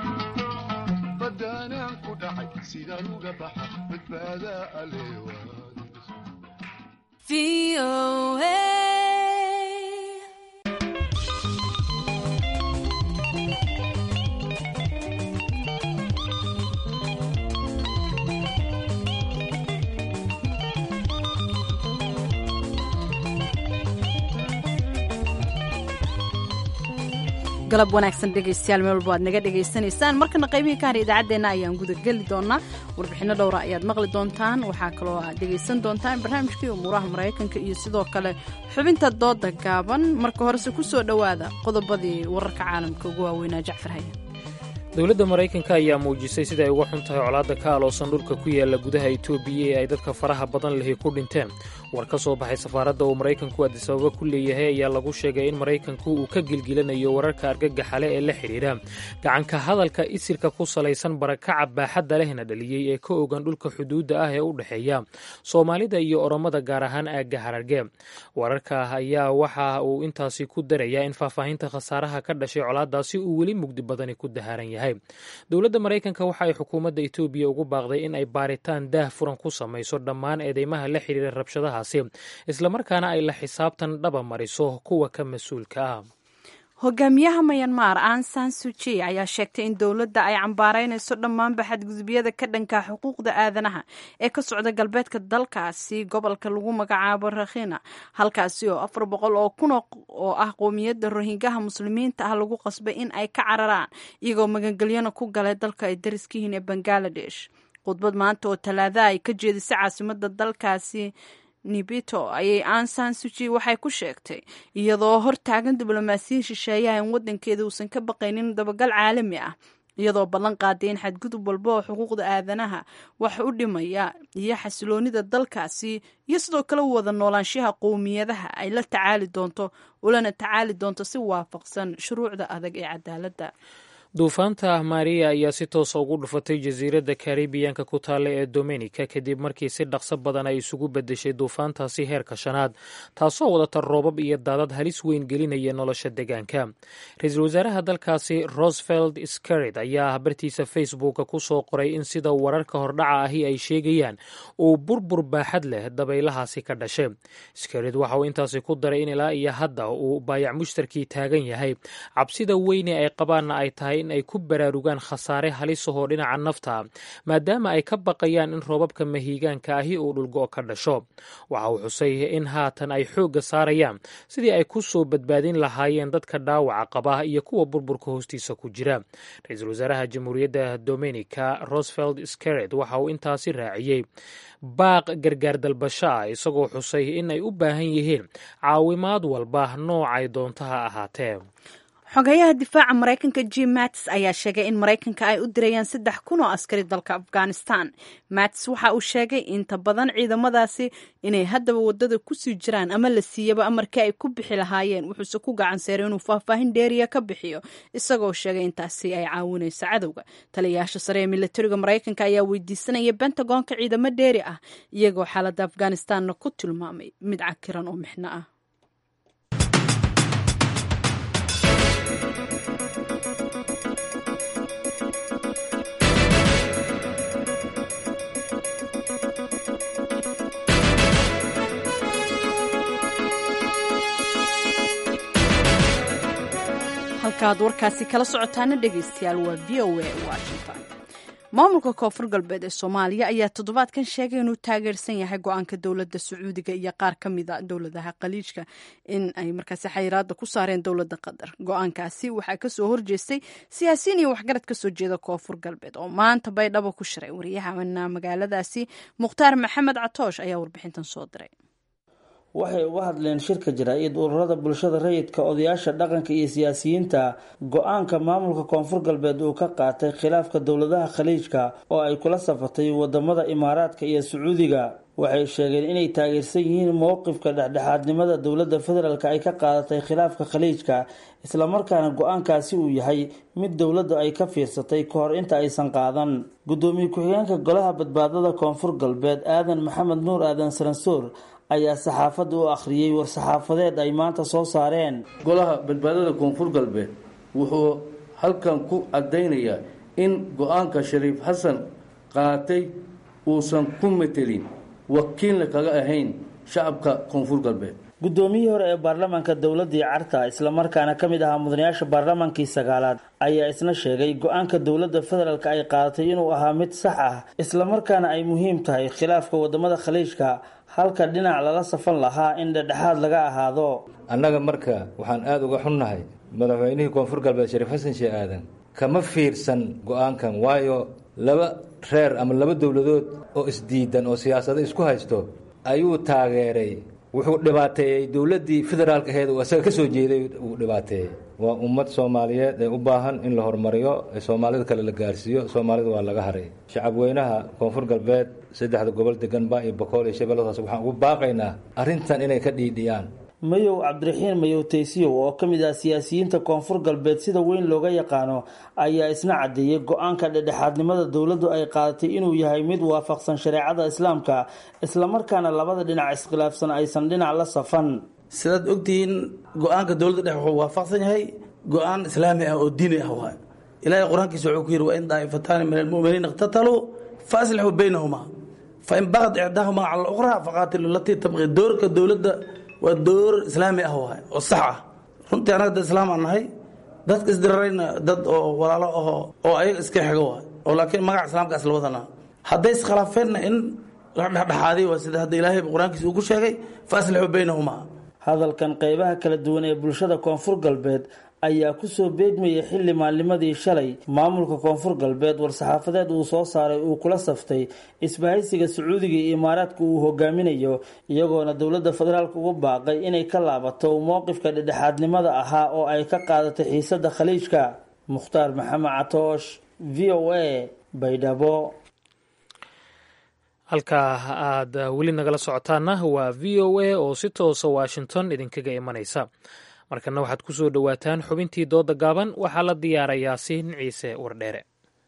alleewaadbadaanaan ku dhacay sidaan uga baxa badbaadaa alleewaad galab wanaagsan dhegaystayaal meel walba aad naga dhegaysanaysaan markana qaybihii ka har idaacaddeenna ayaan gudageli doonaa warbixinno dhowra ayaad maqli doontaan waxaa kaloo aad dhegaysan doontaan barnaamijkii umuuraha maraykanka iyo sidoo kale xubinta dooda gaaban marka horese ku soo dhowaada qodobadii wararka caalamka ugu waaweynaa jacfar hayan dowladda maraykanka ayaa muujisay sida ay uga xun tahay colaadda ka aloosan dhulka ku yaala gudaha etoobiya ee ay dadka faraha badan lihi ku dhinteen war ka soo baxay safaaradda uu maraykanku adisababa ku leeyahay ayaa lagu sheegay in maraykanku uu ka gilgilanayo wararka argagaxale ee la xidhiidha gacanka hadalka isirka ku salaysan barakaca baaxadda lehna dhaliyey ee ka ogan dhulka xuduudda ah ee u dhexeeya soomaalida iyo oromada gaar ahaan aagga hararge wararka ayaa waxa uu intaasi ku darayaa in faahfaahinta khasaaraha ka dhashay colaaddaasi uu weli mugdi badani ku daharan yahay dowladda maraykanka waxa ay xukuumadda etoobiya ugu baaqday in ay baaritaan daah furan ku samayso dhammaan eedeymaha la xidhiira rabshadahaasi islamarkaana ay la xisaabtan dhaba mariso kuwa ka mas-uulka ah hogaamiyaha mayanmar an san suji ayaa sheegtay in dowladda ay cambaaraynayso dhammaanba xadgudubyada ka dhanka xuquuqda aadanaha ee ka socda galbeedka dalkaasi gobolka lagu magacaabo rakhina halkaasi oo afar boqol oo kun oo ah qowmiyadda rohingaha muslimiinta ah lagu qasbay in ay ka cararaan iyagoo magangelyana ku galay dalka ay dariskihiin ee bangaladesh khudbad maanta oo talaadaha ay ka jeedisay caasimada dalkaasi nibito ayay ansan suji waxay ku sheegtay iyadoo hortaagan diblomaasiyin shisheeyaha in wadankeeda uusan ka baqaynin dabagal caalami ah iyadoo ballan qaaday in xadgudub walba oo xuquuqda aadanaha wax u dhimaya iyo xasiloonida dalkaasi iyo sidoo kale wada noolaanshaha qowmiyadaha ay la tacaali doonto ulana tacaali doonto si waafaqsan shuruucda adag ee cadaaladda duufaanta maria ayaa si toosa ugu dhufatay jasiiradda karibiyanka ku taalla ee dominika kadib markii si dhaqso badan ay isugu beddeshay duufaantaasi heerka shanaad taasoo wadata roobab iyo daadad halis weyn gelinaya nolosha deegaanka ra-iisul wasaaraha dalkaasi roseveld scarid ayaa bartiisa facebooka ku soo qoray in sida wararka hordhaca ahi ay sheegayaan uu burbur baaxad leh dabaylahaasi ka dhashay scarid waxa uu intaasi ku daray in ilaa iyo hadda uu baayac mushtarkii taagan yahay cabsida weyne ay qabaanna ay tahay in ay ku baraarugaan khasaare halisahoo dhinaca nafta maadaama ay ka baqayaan in roobabka mahiigaanka ahi uu dhulgo ka dhasho waxa uu xusay in haatan ay xoogga saarayaan sidii ay ku soo badbaadin lahaayeen dadka dhaawaca qaba iyo kuwa burburka hoostiisa ku jira ra-iisul wasaaraha jamhuuriyadda dominica roseveld scared waxa uu intaasi raaciyey baaq gargaar dalbasho ah isagoo xusay in ay u baahan yihiin caawimaad walba noocay doonto ha ahaatee xogayaha difaaca maraykanka jim mattis ayaa sheegay in maraykanka ay u dirayaan saddex kun oo askari dalka afghanistan mattis waxa uu sheegay inta badan ciidamadaasi inay haddaba wadada kusii jiraan ama la siiyaba amarkii ay ku bixi lahaayeen wuxuuse ku gacan seeray inuu faahfaahin dheeriya ka bixiyo isagoo sheegay intaasi ay caawinayso cadowga taliyayaasha sare ee milatariga maraykanka ayaa weydiisanaya bentagoonka ciidamo dheeri ah iyagoo xaaladda afghanistanna ku tilmaamay mid cakiran oo mixno ah halkaad warkaasi kala socotaana dhegaystayaal waa v o a washington maamulka koonfur galbeed ee soomaaliya ayaa toddobaadkan sheegay inuu taageersan yahay go-aanka dowladda sacuudiga iyo qaar ka mida dowladaha khaliijka in ay markaasi xayiraada ku saareen dowladda qatar go-aankaasi waxaa kasoo horjeestay siyaasiyiin iyo waxgarad kasoo jeeda koonfur galbeed oo maanta baydhabo ku shiray waryahana magaaladaasi mukhtaar maxamed catoosh ayaa warbixintan soo diray waxay uga hadleen shirka jaraa'id ururada bulshada rayidka odayaasha dhaqanka iyo siyaasiyiinta go-aanka maamulka koonfur galbeed uu ka qaatay khilaafka dowladaha khaliijka oo ay kula safatay wadamada imaaraadka iyo sacuudiga waxay sheegeen inay taageersan yihiin mowqifka dhexdhexaadnimada dowladda federaalk ay ka qaadatay khilaafka khaliijka islamarkaana go-aankaasi uu yahay mid dowladdu ay ka fiirsatay ka hor inta aysan qaadan gudoomiye ku-xigeenka golaha badbaadada koonfur galbeed aadan maxamed nuur aadan saransoor ayaa saxaafadda u akhriyey war-saxaafadeed ay maanta soo saareen golaha badbaadada koonfur galbeed wuxuu halkan ku caddaynayaa in go-aanka shariif xasan qaatay uusan ku metelin wakiilna kaga ahayn shacabka koonfur galbeed guddoomiyihii hore ee baarlamaanka dowladii carta islamarkaana ka mid ahaa mudanayaasha baarlamaankii sagaalaad ayaa isna sheegay go-aanka dowladda federaalk ay qaadatay inuu ahaa mid sax ah islamarkaana ay muhiim tahay khilaafka wadamada khaliijka halka dhinac lala safan lahaa in dhedhexaad laga ahaado annaga marka waxaan aada uga xunnahay madaxweynihii koonfur galbeed shariif xasan shee aadan kama fiirsan go-aankan waayo laba reer ama laba dowladood oo isdiidan oo siyaasado isku haysto ayuu taageeray wuxuu dhibaateeyey dowladdii federaalka aheed uu isaga ka soo jeeday uu dhibaateeyey waa ummad soomaaliyeed ee u baahan in la horumariyo ee soomaalida kale la gaarsiiyo soomaalida waa laga haray shacabweynaha koonfur galbeed saddexda gobol deganba iyo bokool iyo shabeelladaas waxaan ugu baaqaynaa arrintan inay ka dhiidhiyaan mayow cabdiraxiin mayow taysiyow oo ka mid ah siyaasiyiinta koonfur galbeed sida weyn looga yaqaano ayaa isna caddeeyey go-aanka dhedhexaadnimada dowladdu ay qaadatay inuu yahay mid waafaqsan shareecada islaamka islamarkaana labada dhinac iskhilaafsan aysan dhinac la safan sidaad ogtihiin go-aanka dowladda dhex wuxuu waafaqsan yahay go-aan islaami ah oo diini ah waay ilaahay qur-aankiisa wuxuu ku yidhi wa in daa'ifataani min almu'miniina iqtataluu fa aslixuu baynahuma fa in baqad icdaahuma cala alukhraa faqaatilu latii tabqi doorka dowladda waa door islaami ah waay oo sax ah runtii annaga dad islaam aan nahay dadka isdirarayna dad oo walaalo aho oo ayaga iska xigo waay oo laakiin magaca islaamkaas la wadanaa hadday iskhilaafeenna in la dhexdhexaadiy waa sida hadda ilaahay qur-aankiisa uu ku sheegay fa aslixuu baynahuma hadalkan qeybaha kala duwan ee bulshada koonfur galbeed ayaa kusoo beegmayay xilli maalnimadii shalay maamulka koonfur galbeed war-saxaafadeed uu soo saaray uu kula saftay isbahaysiga sacuudiga iyo imaaraadka uu hogaaminayo iyagoona dowladda federaalk ugu baaqay inay ka laabato mowqifka dhedhexaadnimada ahaa oo ay ka qaadatay xiisada khaliijka mukhtaar maxamed catoosh v o a baydhabo halkaa aad weli nagala socotaana waa v o a oo si toosa washington idinkaga imanaysa markana waxaad ku soo dhowaataan xubintii dooda gaaban waxaa la diyaarayaa siin ciise wardheere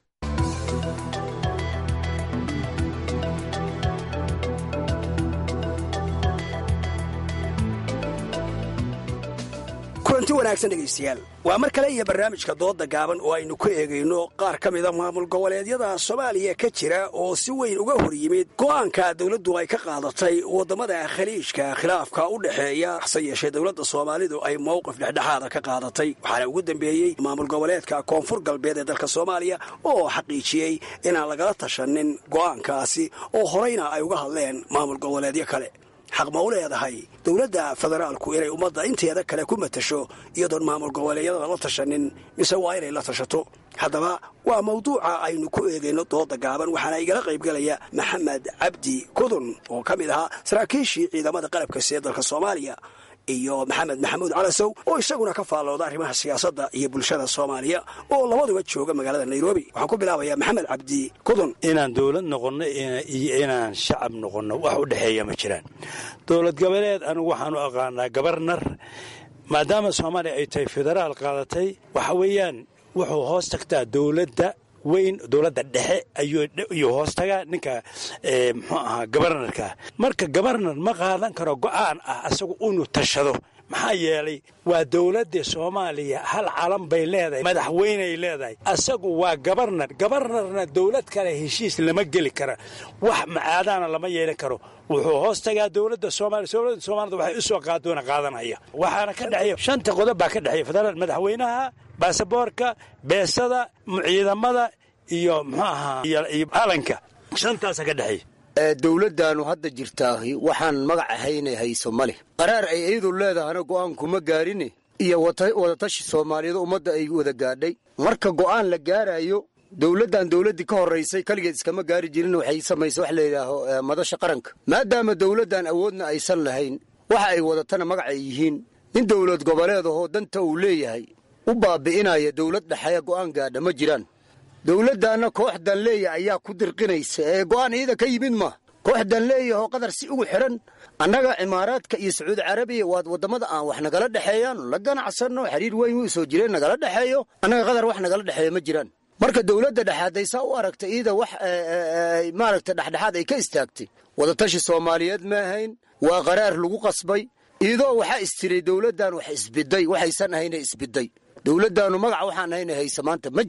kulanti wanaagsan dhegaystayaal waa mar kale iyo barnaamijka dooda gaaban oo aynu ku eegayno qaar ka mida maamul goboleedyada soomaaliya ka jira oo si weyn uga hor yimid go'aanka dowladdu ay ka qaadatay waddamada khaliijka khilaafka u dhexeeya hase yeeshee dowladda soomaalidu ay mowqif dhexdhexaada ka qaadatay waxaana ugu dambeeyey maamul goboleedka koonfur galbeed ee dalka soomaaliya oo xaqiijiyey inaan lagala tashanin go'aankaasi oo horeyna ay uga hadleen maamul goboleedyo kale xaq ma u leedahay dowladda federaalku inay ummadda inteeda kale ku matasho iyadoon maamul goboleedyada la tashanin mise waa inay la tashato haddaba waa mawduuca aynu ku eegayno dooda gaaban waxaana igala qaybgelaya maxamed cabdi kudun oo ka mid ahaa saraakiishii ciidamada qalabka see dalka soomaaliya iyo maxamed maxamuud calasow oo isaguna ka faallooda arrimaha siyaasadda iyo bulshada soomaaliya oo labaduba jooga magaalada nairobi waxaan ku bilaabayaa maxamed cabdi kudun inaan dowlad noqonno iyo inaan shacab noqonno wax u dhexeeya ma jiraan dowlad goboleed anigu waxaan u aqaanaa gabarnar maadaama soomaaliya ay tahay federaal qaadatay waxa weeyaan wuxuu hoos tagtaa dowladda weyn dowladda dhexe ayuu hoos tagaa ninka muxuu ahaa gabarnarka marka gabarnar ma qaadan karo go'aan ah asagu inuu tashado maxaa yeelay waa dowladda soomaaliya hal calan bay leedahay madaxweyney leedahay asagu waa gabarnar gabarnarna dowlad kale heshiis lama geli kara wax macaadaana lama yeelan karo wuxuu hoos tagaa dowladda soomaaliya dowladda soomaalida waxay u soo qaadoona qaadanaya waxaana ka dhexeeya shanta qodob baa ka dhexeeya federaal madaxweynaha baasaboorka beesada ciidamada iyo muxuu ahaa iyo calanka shantaasa ka dhexeeya dowladdaannu hadda jirtaahi waxaan magac ahaynay hayso ma leh qaraar ay iyadu leedahana go'aankuma gaarine iyo wadatashi soomaaliyeed ummadda ay wada gaadhay marka go'aan la gaaraayo dowladdan dowladdii ka horraysay keligeed iskama gaari jirin waxay samaysay wax layidhaaho madasha qaranka maadaama dowladdan awoodna aysan lahayn waxa ay wadatana magac ay yihiin nin dowlad goboleed ahoo danta uu leeyahay u baabi'inaya dowlad dhexeeya go'aan gaadha ma jiraan dowladdaanna kooxdan leeya ayaa ku dirqinaysa ee go'aan iyada ka yimid ma kooxdan leeyahoo qadar si ugu xidhan annaga cimaaraadka iyo sacuudi carabiya waad waddamada aan wax nagala dhexeeyaan la ganacsanno xiriir weyn wuu soo jireen nagala dhexeeyo annaga qadar wax nagala dhexeeya ma jiraan marka dowladda dhexaadday saa u aragta iyada wax maaragta dhexdhexaad ay ka istaagtay wadatashi soomaaliyeed ma ahayn waa qaraar lagu qasbay iyadoo waxaa istiray dowladdan wax isbiday waxaysan ahayna isbiday dowladdaannu magaca waxaan ahayna haysa maanta ma jiraan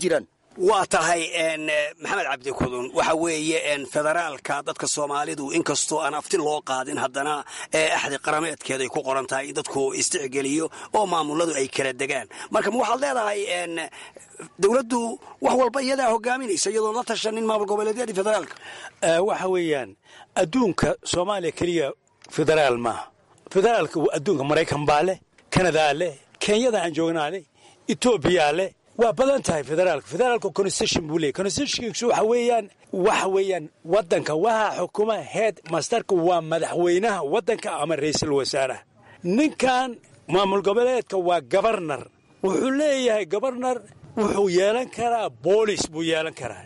waa tahay maxamed cabdi kudun waxa weeye federaalka dadka soomaalidu inkastoo aan afti loo qaadin haddana axdi qarameedkeeday ku qoran tahay in dadku isticgeliyo oo maamuladu ay kala degaan marka ma waxaad leedahay dowladdu wax walba iyadaa hogaaminaysa iyadoon la tashanin maamul goboleedyadii federaalka waxa weeyaan adduunka soomaaliya keliya federaal maaha federaalka adduunka maraykan baa leh kanadaa leh kenyada aan joognaa leh etoobiyaa leh waa badan tahay federaalka federaalka constitution buu leeyay constitutionkiisu waxa weeyaan waxa weeyaan waddanka waxaa xukuma head masterka waa madaxweynaha waddanka ama ra'iisul wasaaraha ninkan maamul goboleedka waa gobarnar wuxuu leeyahay gobarnar wuxuu yeelan karaa boolis buu yeelan karaa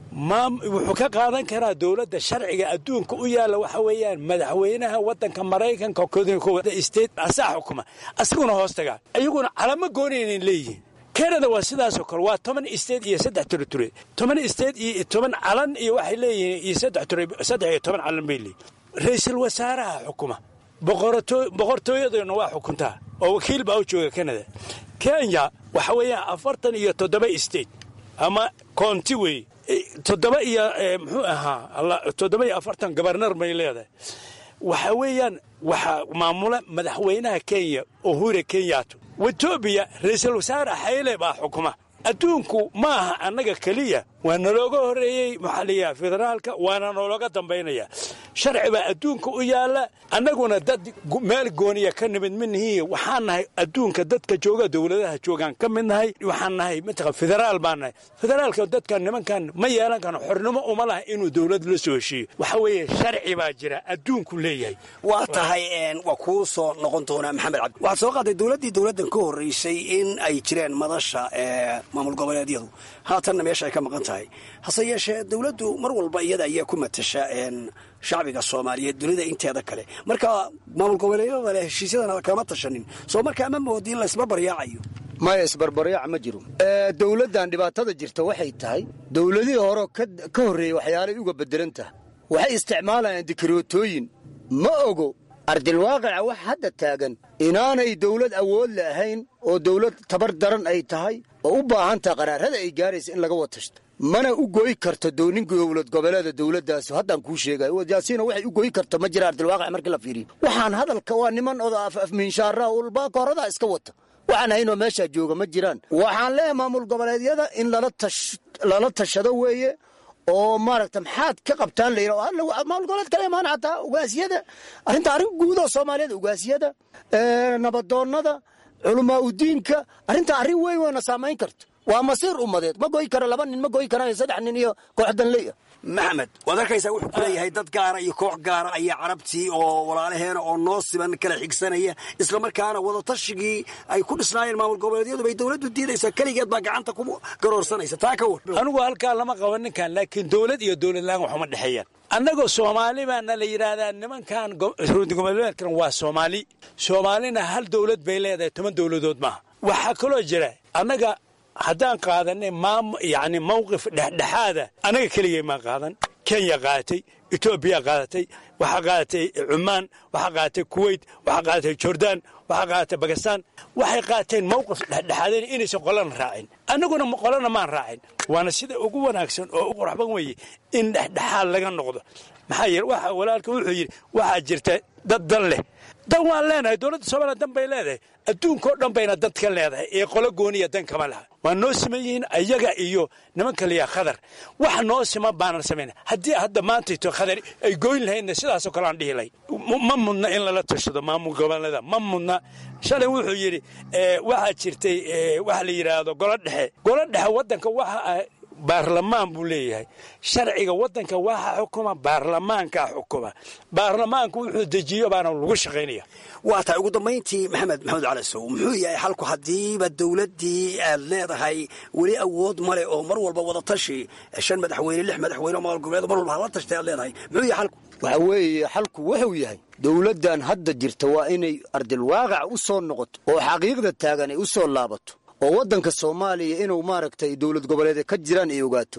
wuxuu ka qaadan karaa dowladda sharciga adduunka u yaalla waxa weeyaan madaxweynaha waddanka maraykanka state asaa xukuma asaguna hoos tagaa iyaguna calamo goonaynan leeyihiin kanada waa sidaasoo kale waa toban state iyo saddex ture toban state iyo toban calan iyo waxay leeyihiin iyo saddex ture saddex iyo toban calan bay leeyihin ra-iisul wasaaraha xukuma boqortooyaduna waa xukuntaa oo wakiil baa u jooga kanada kenya waxa weeyaan afartan iyo toddoba state ama county wey toddoba iyo muxuu ahaa toddoba iyo afartan gobarnar bay leedahay waxa weeyaan waxaa maamula madaxweynaha kenya ohure kenyato etoobiya ra-iisul wasaare xayle baa xukuma adduunku ma aha annaga keliya waa nalooga horreeyey maxaa layaha federaalka waana noolooga dambaynaya sharci baa adduunka u yaalla annaguna dad meel gooniya ka nimid midnihiiy waxaan nahay adduunka dadka jooga dowladaha joogaan ka mid nahay waxaan nahay mataqan federaal baan nahay federaalka dadkan nimankan ma yeelan karo xornimo uma laha inuu dowlad la soo heshiiyo waxa weeye sharci baa jira adduunku leeyahay waa tahay waa kuu soo noqon doonaa maxamed cabdi waxaad soo qaaday dowladdii dowladdan ka horraysay in ay jireen madasha maamul goboleedyadu haatanna meesha ay ka maqan tahay hase yeeshee dowladdu mar walba iyada ayaa ku matasha shacbiga soomaaliyeed dunida inteeda kale marka maamul goboleedyada leh heshiisyadana kama tashanin soo markaa ma moodi in laysbarbaryaacayo maya isbarbaryaac ma jiro dowladdan dhibaatada jirta waxay tahay dowladihii hore ka horreeyey waxyaalay uga bedelan tahay waxay isticmaalayaan dikrootooyin ma ogo ardilwaaqica wax hadda taagan inaanay dowlad awood la ahayn oo dowlad tabar daran ay tahay oo u baahan taha qaraarada ay gaaraysa in laga watashto mana u goy karto downin dowlad goboleeda dowladdaas haddaan kuu sheegayo yaasiina waxay u goy karto ma jira ardilwaaqic markii la fiiriyo waxaan hadalka waa niman oda afmiinshaaraha ulbaaka horadaa iska wata waxaan haynoo meeshaa jooga ma jiraan waxaan leeyahay maamul goboleedyada in lala tashado weeye oo maaragta maxaad ka qabtaan la yidha maamul goboleed kala imaan xataa ugaasiyada arrinta arrin guudoo soomaaliyeed ugaasiyada nabadoonnada culamaa udiinka arrinta arrin weyn weyna saamayn karto waa masiir ummadeed ma goy karo laba nin ma goy karaan saddex nin iyo koox danley ah maxamed waad arkaysaa wuxuu ku leeyahay dad gaara iyo koox gaara ayaa carabtii oo walaalaheena oo noo siban kala xigsanaya islamarkaana wadatashyigii ay ku dhisnaayeen maamul goboleedyadu bay dowladdu diidaysaa keligeed baa gacanta ku garoorsanaysa taa ka war anigu halkaa lama qaban ninkan laakiin dowlad iyo dowlad la-aan waxuma dhexeeyaan annagoo soomaali baana la yidhaahdaa nimankan goboleedkan waa soomaali soomaalina hal dowlad bay leedahay toban dowladood maaha waxaa kaloo jira annaga haddaan qaadanay maam yacni mawqif dhexdhexaada annaga keligay maan qaadan kenya qaadatay etoobiya qaadatay waxaa qaadatay cumaan waxaa qaadatay kuwait waxaa qaadatay jordaan waxaa qaadatay bakistaan waxay qaateen mawqif dhexdhexaadeen inaysan qolana raacin annaguna qolana maan raacin waana sida ugu wanaagsan oo u qurxban weeye in dhexdhexaad laga noqdo maxaa yeele waxa walaalka wuxuu yidhi waxaa jirta dad dan leh dan waan leenahay dowladda soomaaliya dan bay leedahay adduunkao dhan bayna dad ka leedahay ee qolo gooniya dan kama laha waa noo siman yihiin ayaga iyo nimanka liyaa khadar wax noo siman baanan samayn haddii hadda maantayto khadar ay goyn lahaydna sidaasoo kale aan dhihi lahay ma mudna in lala tashado maamul goboleeda ma mudna shalay wuxuu yidhi waxaa jirtay waxa la yidhaahdo golo dhexe golo dhexe waddanka waxa baarlamaan buu leeyahay sharciga waddanka waxa xukuma baarlamaankaa xukuma baarlamaanku wuxuu dejiyo baana lagu shaqaynaya waa tahay ugu dambayntii maxamed maxamed cali sow muxuu yahay xalku haddiiba dowladdii aad leedahay weli awood male oo mar walba wadatashi shan madaxweyne lix madaxweyne oo maamul goboleed mar walba hala tashtay aad leedahay muxuu yahay xalku waxa weeye xalku wuxuu yahay dowladdan hadda jirta waa inay ardilwaaqic u soo noqoto oo xaqiiqda taagan ay u soo laabato oo waddanka soomaaliya inuu maaragtay dowlad goboleed ka jiraan ay ogaato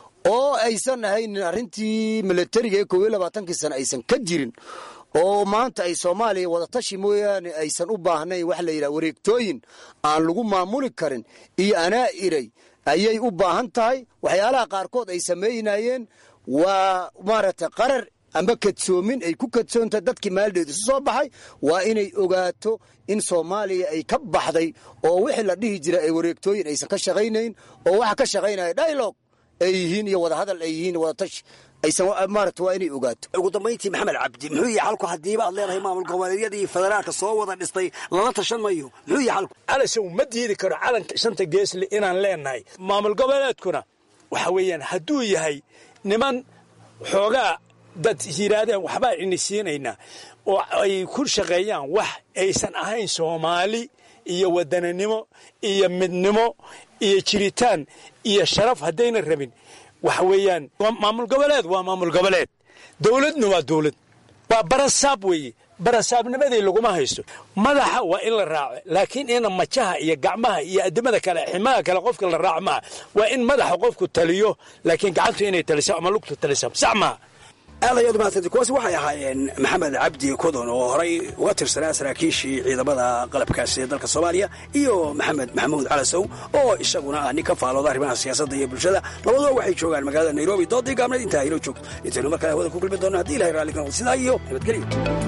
oo aysan ahaynin arrintii milatariga ee koob iyo labaatankii sana aysan ka jirin oo maanta ay soomaaliya wadatashi mooyaane aysan u baahnayn waxa la yidhaha wareegtooyin aan lagu maamuli karin iyo anaa iray ayay u baahan tahay waxyaalaha qaarkood ay samaynayeen waa maaragtay qarar amba kadsoomin ay ku kadsoontahay dadkii maaldeed isu soo baxay waa inay ogaato in soomaaliya ay ka baxday oo wixii la dhihi jira ay wareegtooyin aysan ka shaqaynayn oo waxa ka shaqaynaya dialog ay yihiin iyo wadahadal ay yihiin wadatash aysan maaragta waa inay ogaato ugu dambayntii maxamed cabdi muxuu yahay xalku haddiiba aad leedahay maamul goboleedyada iyo federaalka soo wada dhistay lala tashan mayo muxuu yahay xalku calasow ma diidi karo calanka shanta geesle inaan leenahay maamul goboleedkuna waxa weeyaan hadduu yahay niman xoogaa dad yidhaahdeen waxbaa inisiinaynaa oo ay ku shaqeeyaan wax aysan ahayn soomaali iyo wadaninimo iyo midnimo iyo jiritaan iyo sharaf haddayna rabin waxa weeyaan maamul goboleed waa maamul goboleed dowladna waa dowlad waa barasaab weeye barasaabnimadii laguma haysto madaxa waa in la raaco laakiin ina majaha iyo gacmaha iyo adimada kale ximaha kale qofka la raaco maaha waa in madaxa qofku taliyo laakiin gacantu inay taliso ama lugtu taliso sax maaha aad ayaad umahadsantay kuwaasi waxay ahaayeen maxamed cabdi kodon oo horay uga tirsanaa saraakiishii ciidamada qalabkaasi ee dalka soomaaliya iyo maxamed maxamuud calasow oo isaguna ah nin ka faalooda arrimaha siyaasadda iyo bulshada labaduba waxay joogaan magaalada nairobi doodii gaabneed intaa inoo joogto intaynu mar kale hawada ku kulmi doonno haddii ilahay raalli ka noqdo sidaa iyo nabadgelyo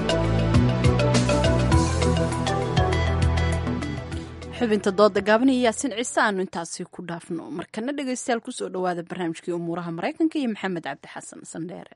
xubinta dooda gaaban iyo yaasin ciise aanu intaasi ku dhaafno markana dhegaystayaal kusoo dhowaada barnaamijkii umuuraha maraykanka iyo maxamed cabdi xasan sandheere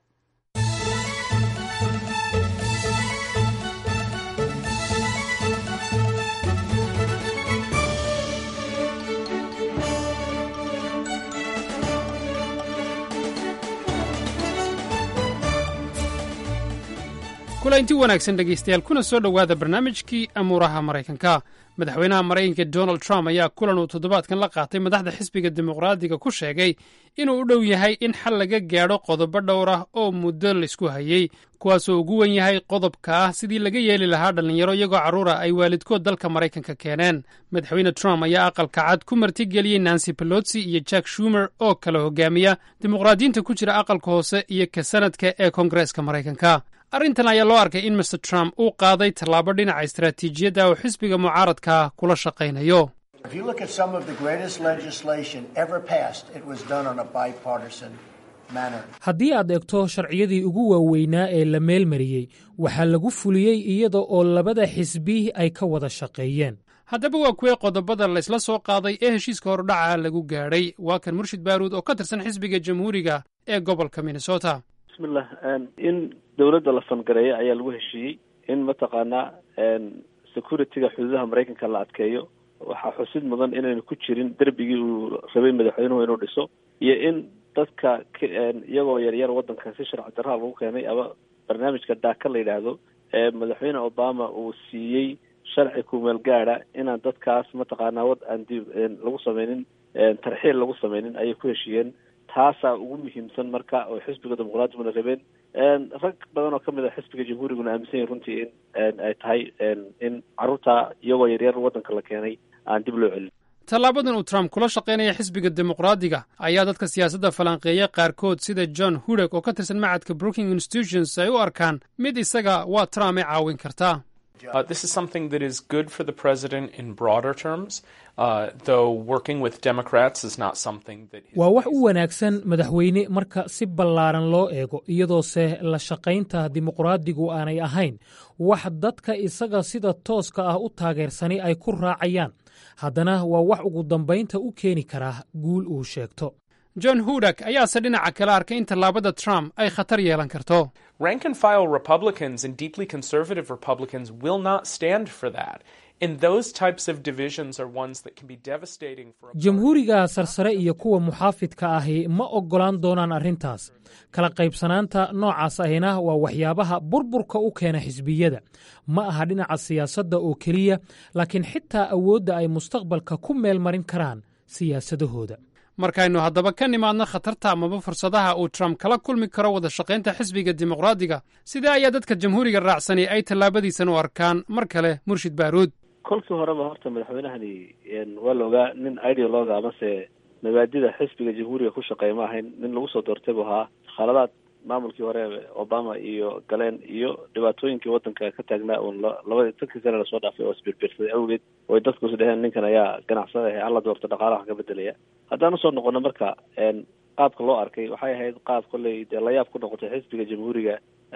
kulanti wanaagsan dhegaystayaal kuna soo dhowaada barnaamijkii amuuraha maraykanka madaxweynaha maraykanka donald trump ayaa kulan uu toddobaadkan la qaatay madaxda xisbiga dimuqraadiga ku sheegay inuu u dhow yahay in xal laga gaadho qodobo dhowr ah oo muddo laysku hayey kuwaasoo ugu wen yahay qodobka ah sidii laga yeeli lahaa dhallinyaro iyagoo carruura ay waalidkood dalka maraykanka keeneen madaxweyne trump ayaa aqalka cad ku martigeliyey nancy pelotsi iyo jack shumer oo kala hogaamiya dimuqraadiyiinta ku jira aqalka hoose iyo ka sanadka ee koongareeska maraykanka arrintan ayaa loo arkay in master trump uu qaaday tallaabo dhinaca istaraatiijiyadda oo xisbiga mucaaradka kula shaqaynayo haddii aad eegto sharciyadii ugu waaweynaa ee la meelmariyey waxaa lagu fuliyey iyada oo labada xisbi ay ka wada shaqeeyeen haddaba waa kuwee qodobada laysla soo qaaday ee heshiiska horudhaca lagu gaadhay waa kan murshid baaruud oo ka tirsan xisbiga jamhuuriga ee gobolka minnesota bismillah in dowladda la fangareeyo ayaa lagu heshiiyey in mataqaanaa security-ga xuduudaha maraykanka la adkeeyo waxaa xusid mudan inaynu ku jirin derbigii uu rabay madaxweynuhu inuu dhiso iyo in dadka iyagoo yaryar waddanka si sharci darraa lagu keenay ama barnaamijka daaka la yidhaahdo ee madaxweyne obama uu siiyey sharci kumeel gaada inaan dadkaas mataqaanaa wad aan dib lagu sameynin tarxiil lagu sameynin ayay ku heshiiyeen taasaa ugu muhiimsan marka oo xisbiga dimuqraadiyaguna rabeen rag badan oo kamid a xisbiga jamhuuriguna aaminsan yahin runtii in ay tahay in carruurta iyagoo yaryar waddanka la keenay aan dib loo celin tallaabadan uu trump kula shaqaynaya xisbiga dimuqraadiga ayaa dadka siyaasadda falanqeeya qaarkood sida john hudek oo ka tirsan macadka brooking institutions ay u arkaan mid isaga waa trump ay caawin kartaa Uh, this is something that is good for the president in broader terms, uh, though working with Democrats is not something that. waa wax u wanaagsan madaxweyne marka si ballaaran loo eego iyadoose la shaqaynta dimuqraadigu aanay ahayn wax dadka isaga sida tooska ah u taageersani ay ku raacayaan haddana waa wax ugu dambaynta u keeni karaa guul uu sheegto john hudak ayaase dhinaca kale arkay in tallaabada trump ay khatar yeelan karto Rank and file Republicans and deeply conservative Republicans will not stand for that. And those types of divisions are ones that can be devastating for a jamhuuriga sarsare iyo kuwa muxaafidka ahi ma oggolaan doonaan arrintaas kala qaybsanaanta noocaas ahina waa waxyaabaha burburka u keena xisbiyada ma aha dhinaca siyaasadda oo keliya laakiin xitaa awoodda ay mustaqbalka ku meel marin karaan siyaasadahooda markaynu haddaba ka nimaadno khatarta amaba fursadaha uu trump kala kulmi karo wada shaqaynta xisbiga dimuqraadiga sidee ayaa dadka jamhuuriga raacsani ay tallaabadiisan u arkaan mar kale murshid baaruud kolkii horeba horta madaxweynahani waa la ogaa nin ideologa amase mabaadida xisbiga jamhuuriga ku shaqeeya ma ahayn nin lagu soo doortay buu ahaa khaladaad maamulkii hore obama iyo galeen iyo dhibaatooyinkii wadanka ka taagnaa uun labadii tankii sane lasoo dhaafay oo isbirbirsaday awgeed oy dadku is dheheen ninkan ayaa ganacsada ahe alla doorta dhaqaalaha ka bedelaya haddaan usoo noqono marka qaabka loo arkay waxay ahayd qaab kolley dee layaab ku noqotay xisbiga jamhuuriga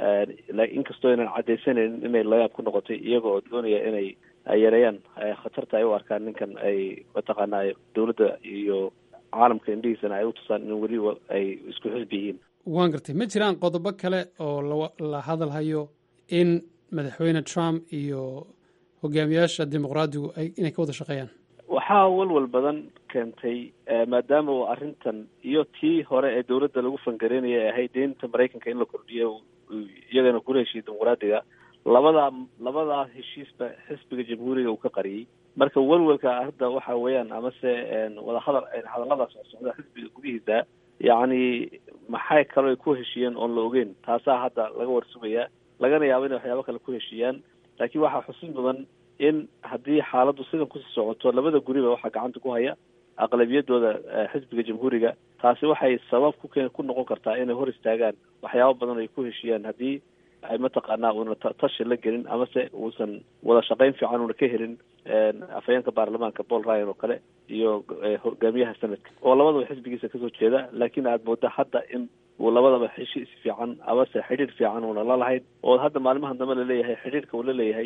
inkastoo aynan cadaysanaynin inay layaab ku noqotay iyaga oo doonaya inay yareeyaan khatarta ay u arkaan ninkan ay mataqaanaa dowladda iyo caalamka indhihiisana ay u tusaan in weli ay isku xisbi yihiin waan gartay ma jiraan qodobo kale oo la hadalhayo in madaxweyne trump iyo hogaamiyaasha dimuqraadigu ay inay ka wada shaqeeyaan waxaa walwal badan keentay maadaama uu arrintan iyo tii hore ee dowladda lagu fangareynaya ay ahayd deynta maraykanka in la kordhiyo iyagana kula heshiiyey dimuqraadiga labadaa labadaa heshiisba xisbiga jamhuuriga uu ka qariyey marka welwelka hadda waxa weeyaan amase wadahadal hadalladaas oo socda xisbiga gudihiisa yacni maxay kaloo ay ku heshiiyeen oon la ogeyn taasaa hadda laga warsugayaa lagana yaabo inay waxyaabo kale ku heshiiyaan laakiin waxaa xusin mudan in haddii xaaladdu sidan kusii socoto labada guriba waxaa gacanta ku haya aqlabiyadooda xisbiga jamhuuriga taasi waxay sabab ku keen ku noqon kartaa inay hor istaagaan waxyaabo badan ay ku heshiiyaan haddii ay mataqaanaa uuna tashi la gelin amase uusan wada shaqayn fiican uuna ka helin afhayeenka baarlamaanka paul ryan oo kale iyo hogaamiyaha sanadka oo labadaba xisbigiisa kasoo jeeda laakiin aad mooda hadda in uu labadaba heshiis fiican amase xidhiir fiican uuna la lahayn oo hadda maalimahan dambe laleeyahay xidhiirka uu la leeyahay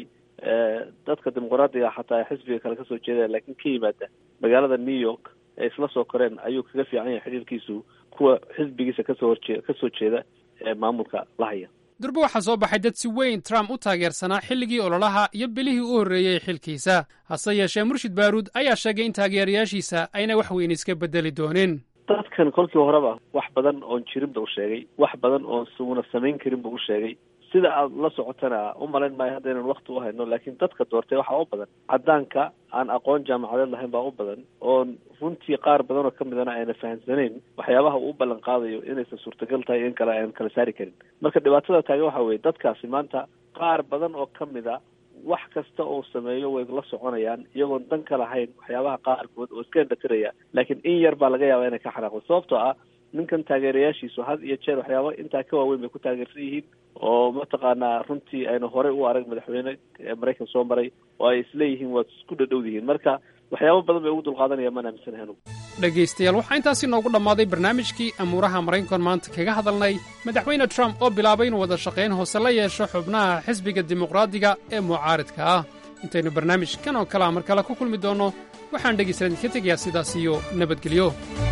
dadka dimuqraadiga xataa xisbiga kale kasoo jeeda laakiin ka yimaada magaalada new york ee isla soo koreen ayuu kaga fiican yahay xidhiirkiisu kuwa xisbigiisa kasoo horjee kasoo jeeda ee maamulka la haya durbe waxaa soo baxay dad si weyn trump u taageersanaa xilligii ololaha iyo bilihii u horreeyey xilkiisa hase yeeshee murshid baaruud ayaa sheegay in taageerayaashiisa ayna wax weyn iska bedeli doonin dadkan kolkii horeba wax badan oon jirin ba u sheegay wax badan oon suuna samayn karin ba u sheegay sida aad la socotana u malayn maayo hadda inaan wakti u hayno laakiin dadka doortay waxaa u badan caddaanka aan aqoon jaamacadeed lahayn baa u badan oon runtii qaar badan oo ka midana ayna fahamsanayn waxyaabaha uu u ballan qaadayo inaysan suurtagal tahay in kale aan kala saari karin marka dhibaatada taagan waxa weeye dadkaasi maanta qaar badan oo ka mid a wax kasta oo sameeyo way la soconayaan iyagoon dan ka lahayn waxyaabaha qaarkood oo iska indhatiraya laakiin in yar baa laga yaabaa inay ka xanaaqdo sababtoo ah ninkan taageerayaashiisu had iyo jeer waxyaaba intaa ka waaweyn bay ku taageersan yihiin oo mataqaanaa runtii aynu horey u arag madaxweyne maraykan soo maray oo ay isleeyihiin waad isku dhadhowdihiin marka waxyaabo badan bay ugu dulqaadanaya maan aaminsanahay anugu dhegaystayaal waxaa intaasi noogu dhammaaday barnaamijkii amuuraha maraykan maanta kaga hadalnay madaxweyne trump oo bilaabay inuu wada shaqayn hoose la yeesho xubnaha xisbiga dimuqraadiga ee mucaaridka ah intaynu barnaamijkan oo kalea mar kale ku kulmi doonno waxaan dhegaystayaal idinka tegayaa sidaas iyo nabadgelyo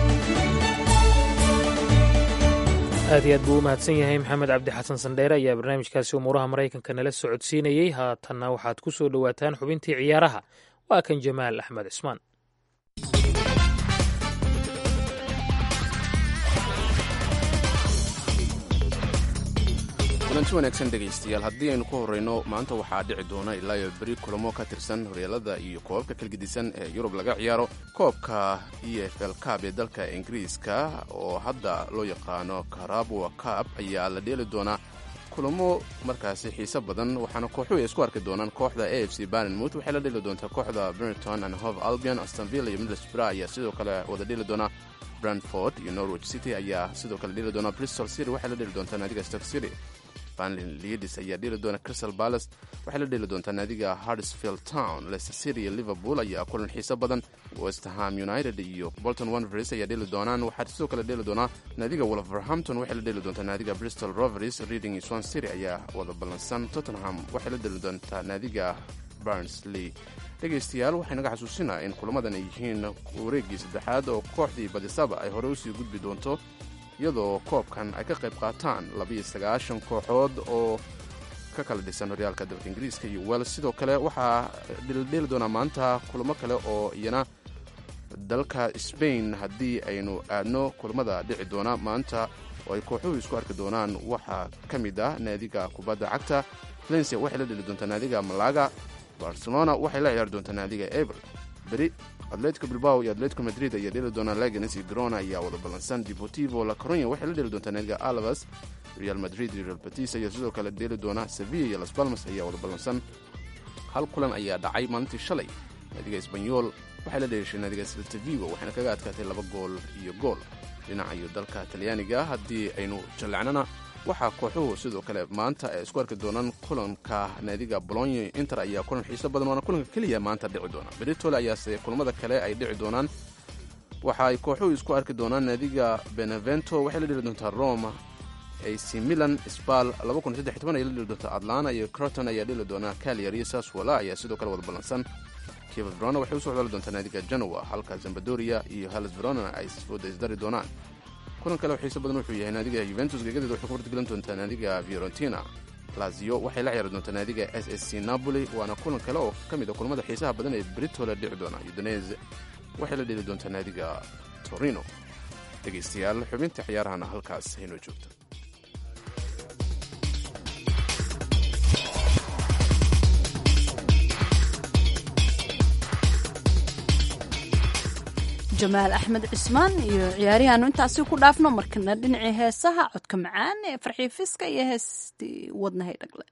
aad iyo aad buu u mahadsan yahay maxamed cabdi xasan sandheere ayaa barnaamijkaasi umuuraha maraykanka nala socodsiinayey haatanna waxaad ku soo dhowaataan xubintii ciyaaraha waa kan jamaal axmed cismaan kulanti wanaagsan dhegaystayaal haddii aynu ku horrayno maanta waxaa dhici doona ilaa iyo beri kulamo ka tirsan horyaalada iyo koobabka kalgedisan ee yurub laga ciyaaro koobka e f l cab ee dalka ingiriiska oo hadda loo yaqaano karabwa cab ayaa la dheeli doonaa kulamo markaasi xiise badan waxaana kooxuhu ay isku arki doonaan kooxda a f c barnmouth waxay la dheli doontaa kooxda bernton and hove albion astonville iyo middlesbrough ayaa sidoo kale wada dheli doonaa brantford iyo norwich city ayaa sidoo kale dheli doonaa bristol city waxay la dheli doontaa naadiga stock city banlin leadis ayaa dheli doona crystal palace waxay la dheli doontaa naadiga hardsfield town leicester city iyo liverpool ayaa kulan xiiso badan westham united iyo bolton wanvers ayaa dheli doonaan waxaa sidoo kale dheli doonaa naadiga wolverhampton waxay la dheli doontaa naadiga bristol rovers reading iyo swan city ayaa wada ballansan tottenham waxay la dheli doontaa naadiga barnsley dhegaystayaal waxay naga xasuusinaa in kulamadan ay yihiin wareeggii saddexaad oo kooxdii badisaba ay hore usii gudbi doonto iyadoo koobkan ay ka qayb qaataan labiiyo sagaashan kooxood oo ka kala dhisan horyaalka dalka ingiriiska iyo wels sidoo kale waxaa dhildheeli doonaa maanta kulamo kale oo iyana dalka sbain haddii aynu aadno kulamada dhici doona maanta oo ay kooxuhu isku arki doonaan waxaa ka mid ah naadiga kubadda cagta valencia waxay la dheli doontaa naadiga malaga barcelona waxay la ciyaari doontaa naadiga eber beri atletico bilbao iyo atletico madrid ayaa dheli doonaa laganes iyo grona ayaa wada ballansan deportivo la coronya waxay la dheli doontaa naadiga alabas real madrid iyo real batis ayaa sidoo kale dheli doona sevilla iyo las balmas ayaa wada ballansan hal kulan ayaa dhacay maalintii shalay naadiga esbanyol waxay la dheeshay naadiga seltavigo waxayna kaga adkaatay laba gool iyo gool dhinaca iyo dalka talyaaniga haddii aynu jallecnana waxaa kooxuhu sidoo kale maanta ay isku arki doonaan kulanka naadiga bolonyo inter ayaa kulan xiiso badan waana kulanka keliya maanta dhici doona beritole ayaase kulamada kale ay dhici doonaan waxa ay kooxuhu isku arki doonaan naadiga benevento waxay la dheli doontaa roma ac milan spal ay la dheli doontaa atlana iyo croton ayaa dheli doonaa caliar iyo saswala ayaa sidoo kale wada ballansan kiva verona waxay usoo codali doontaa naadiga genoa halka zambadoria iyo halas verona ay isfooda isdari doonaan kulan kale oo xiiso badan wuxuu yahay naadiga yuventus gegadeed waxay ku wartgelin doontaa naadiga fiorentina lazio waxay la ciyaari doontaa naadiga s s c napoli waana kulan kale oo ka mid a kulamada xiisaha badan ee britole dhici doona udonese waxay la dheli doontaa naadiga torino dhegaystayaal xubinta ciyaarahana halkaas haynoo joogta jamaal axmed cismaan iyo ciyaarihaanu intaasi ku dhaafno markana dhinacii heesaha codka macaan ee farxiifiska iyo heestii wadnahay dhagle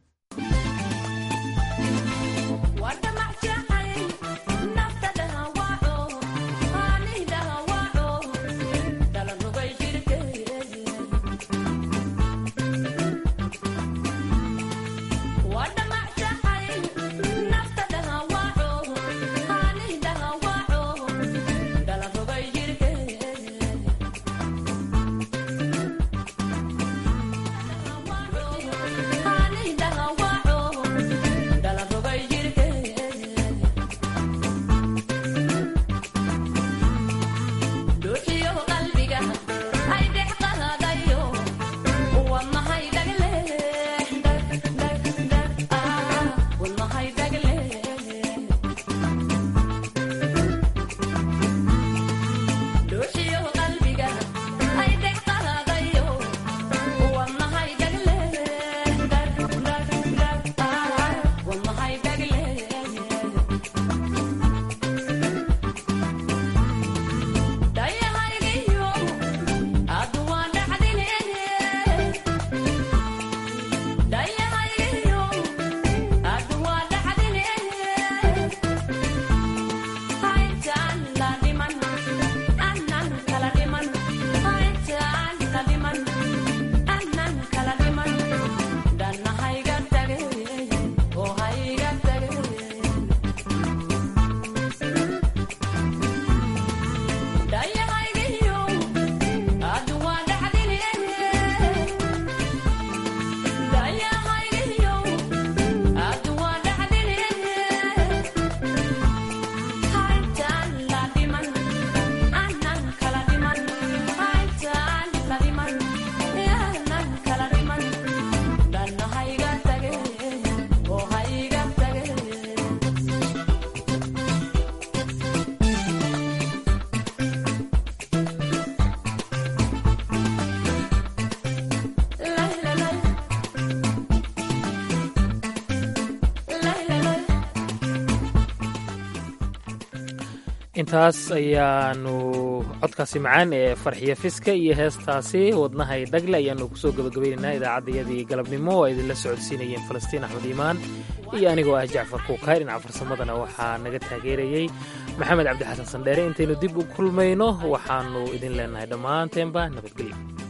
intaas ayaanu codkaasi macaan ee farxiyo fiska iyo heestaasi wadnahay dhagle ayaanu kusoo gabagabaynaynaa idaacaddayadii galabnimo oo ay idinla socodsiinayeen falastiin axmed iimaan iyo anigoo ah jacfar kuukay dhinaca farsamadana waxaa naga taageerayey maxamed cabdi xasan sandheere intaynu dib u kulmayno waxaanu idin leenahay dhammaanteenba nabadgelyo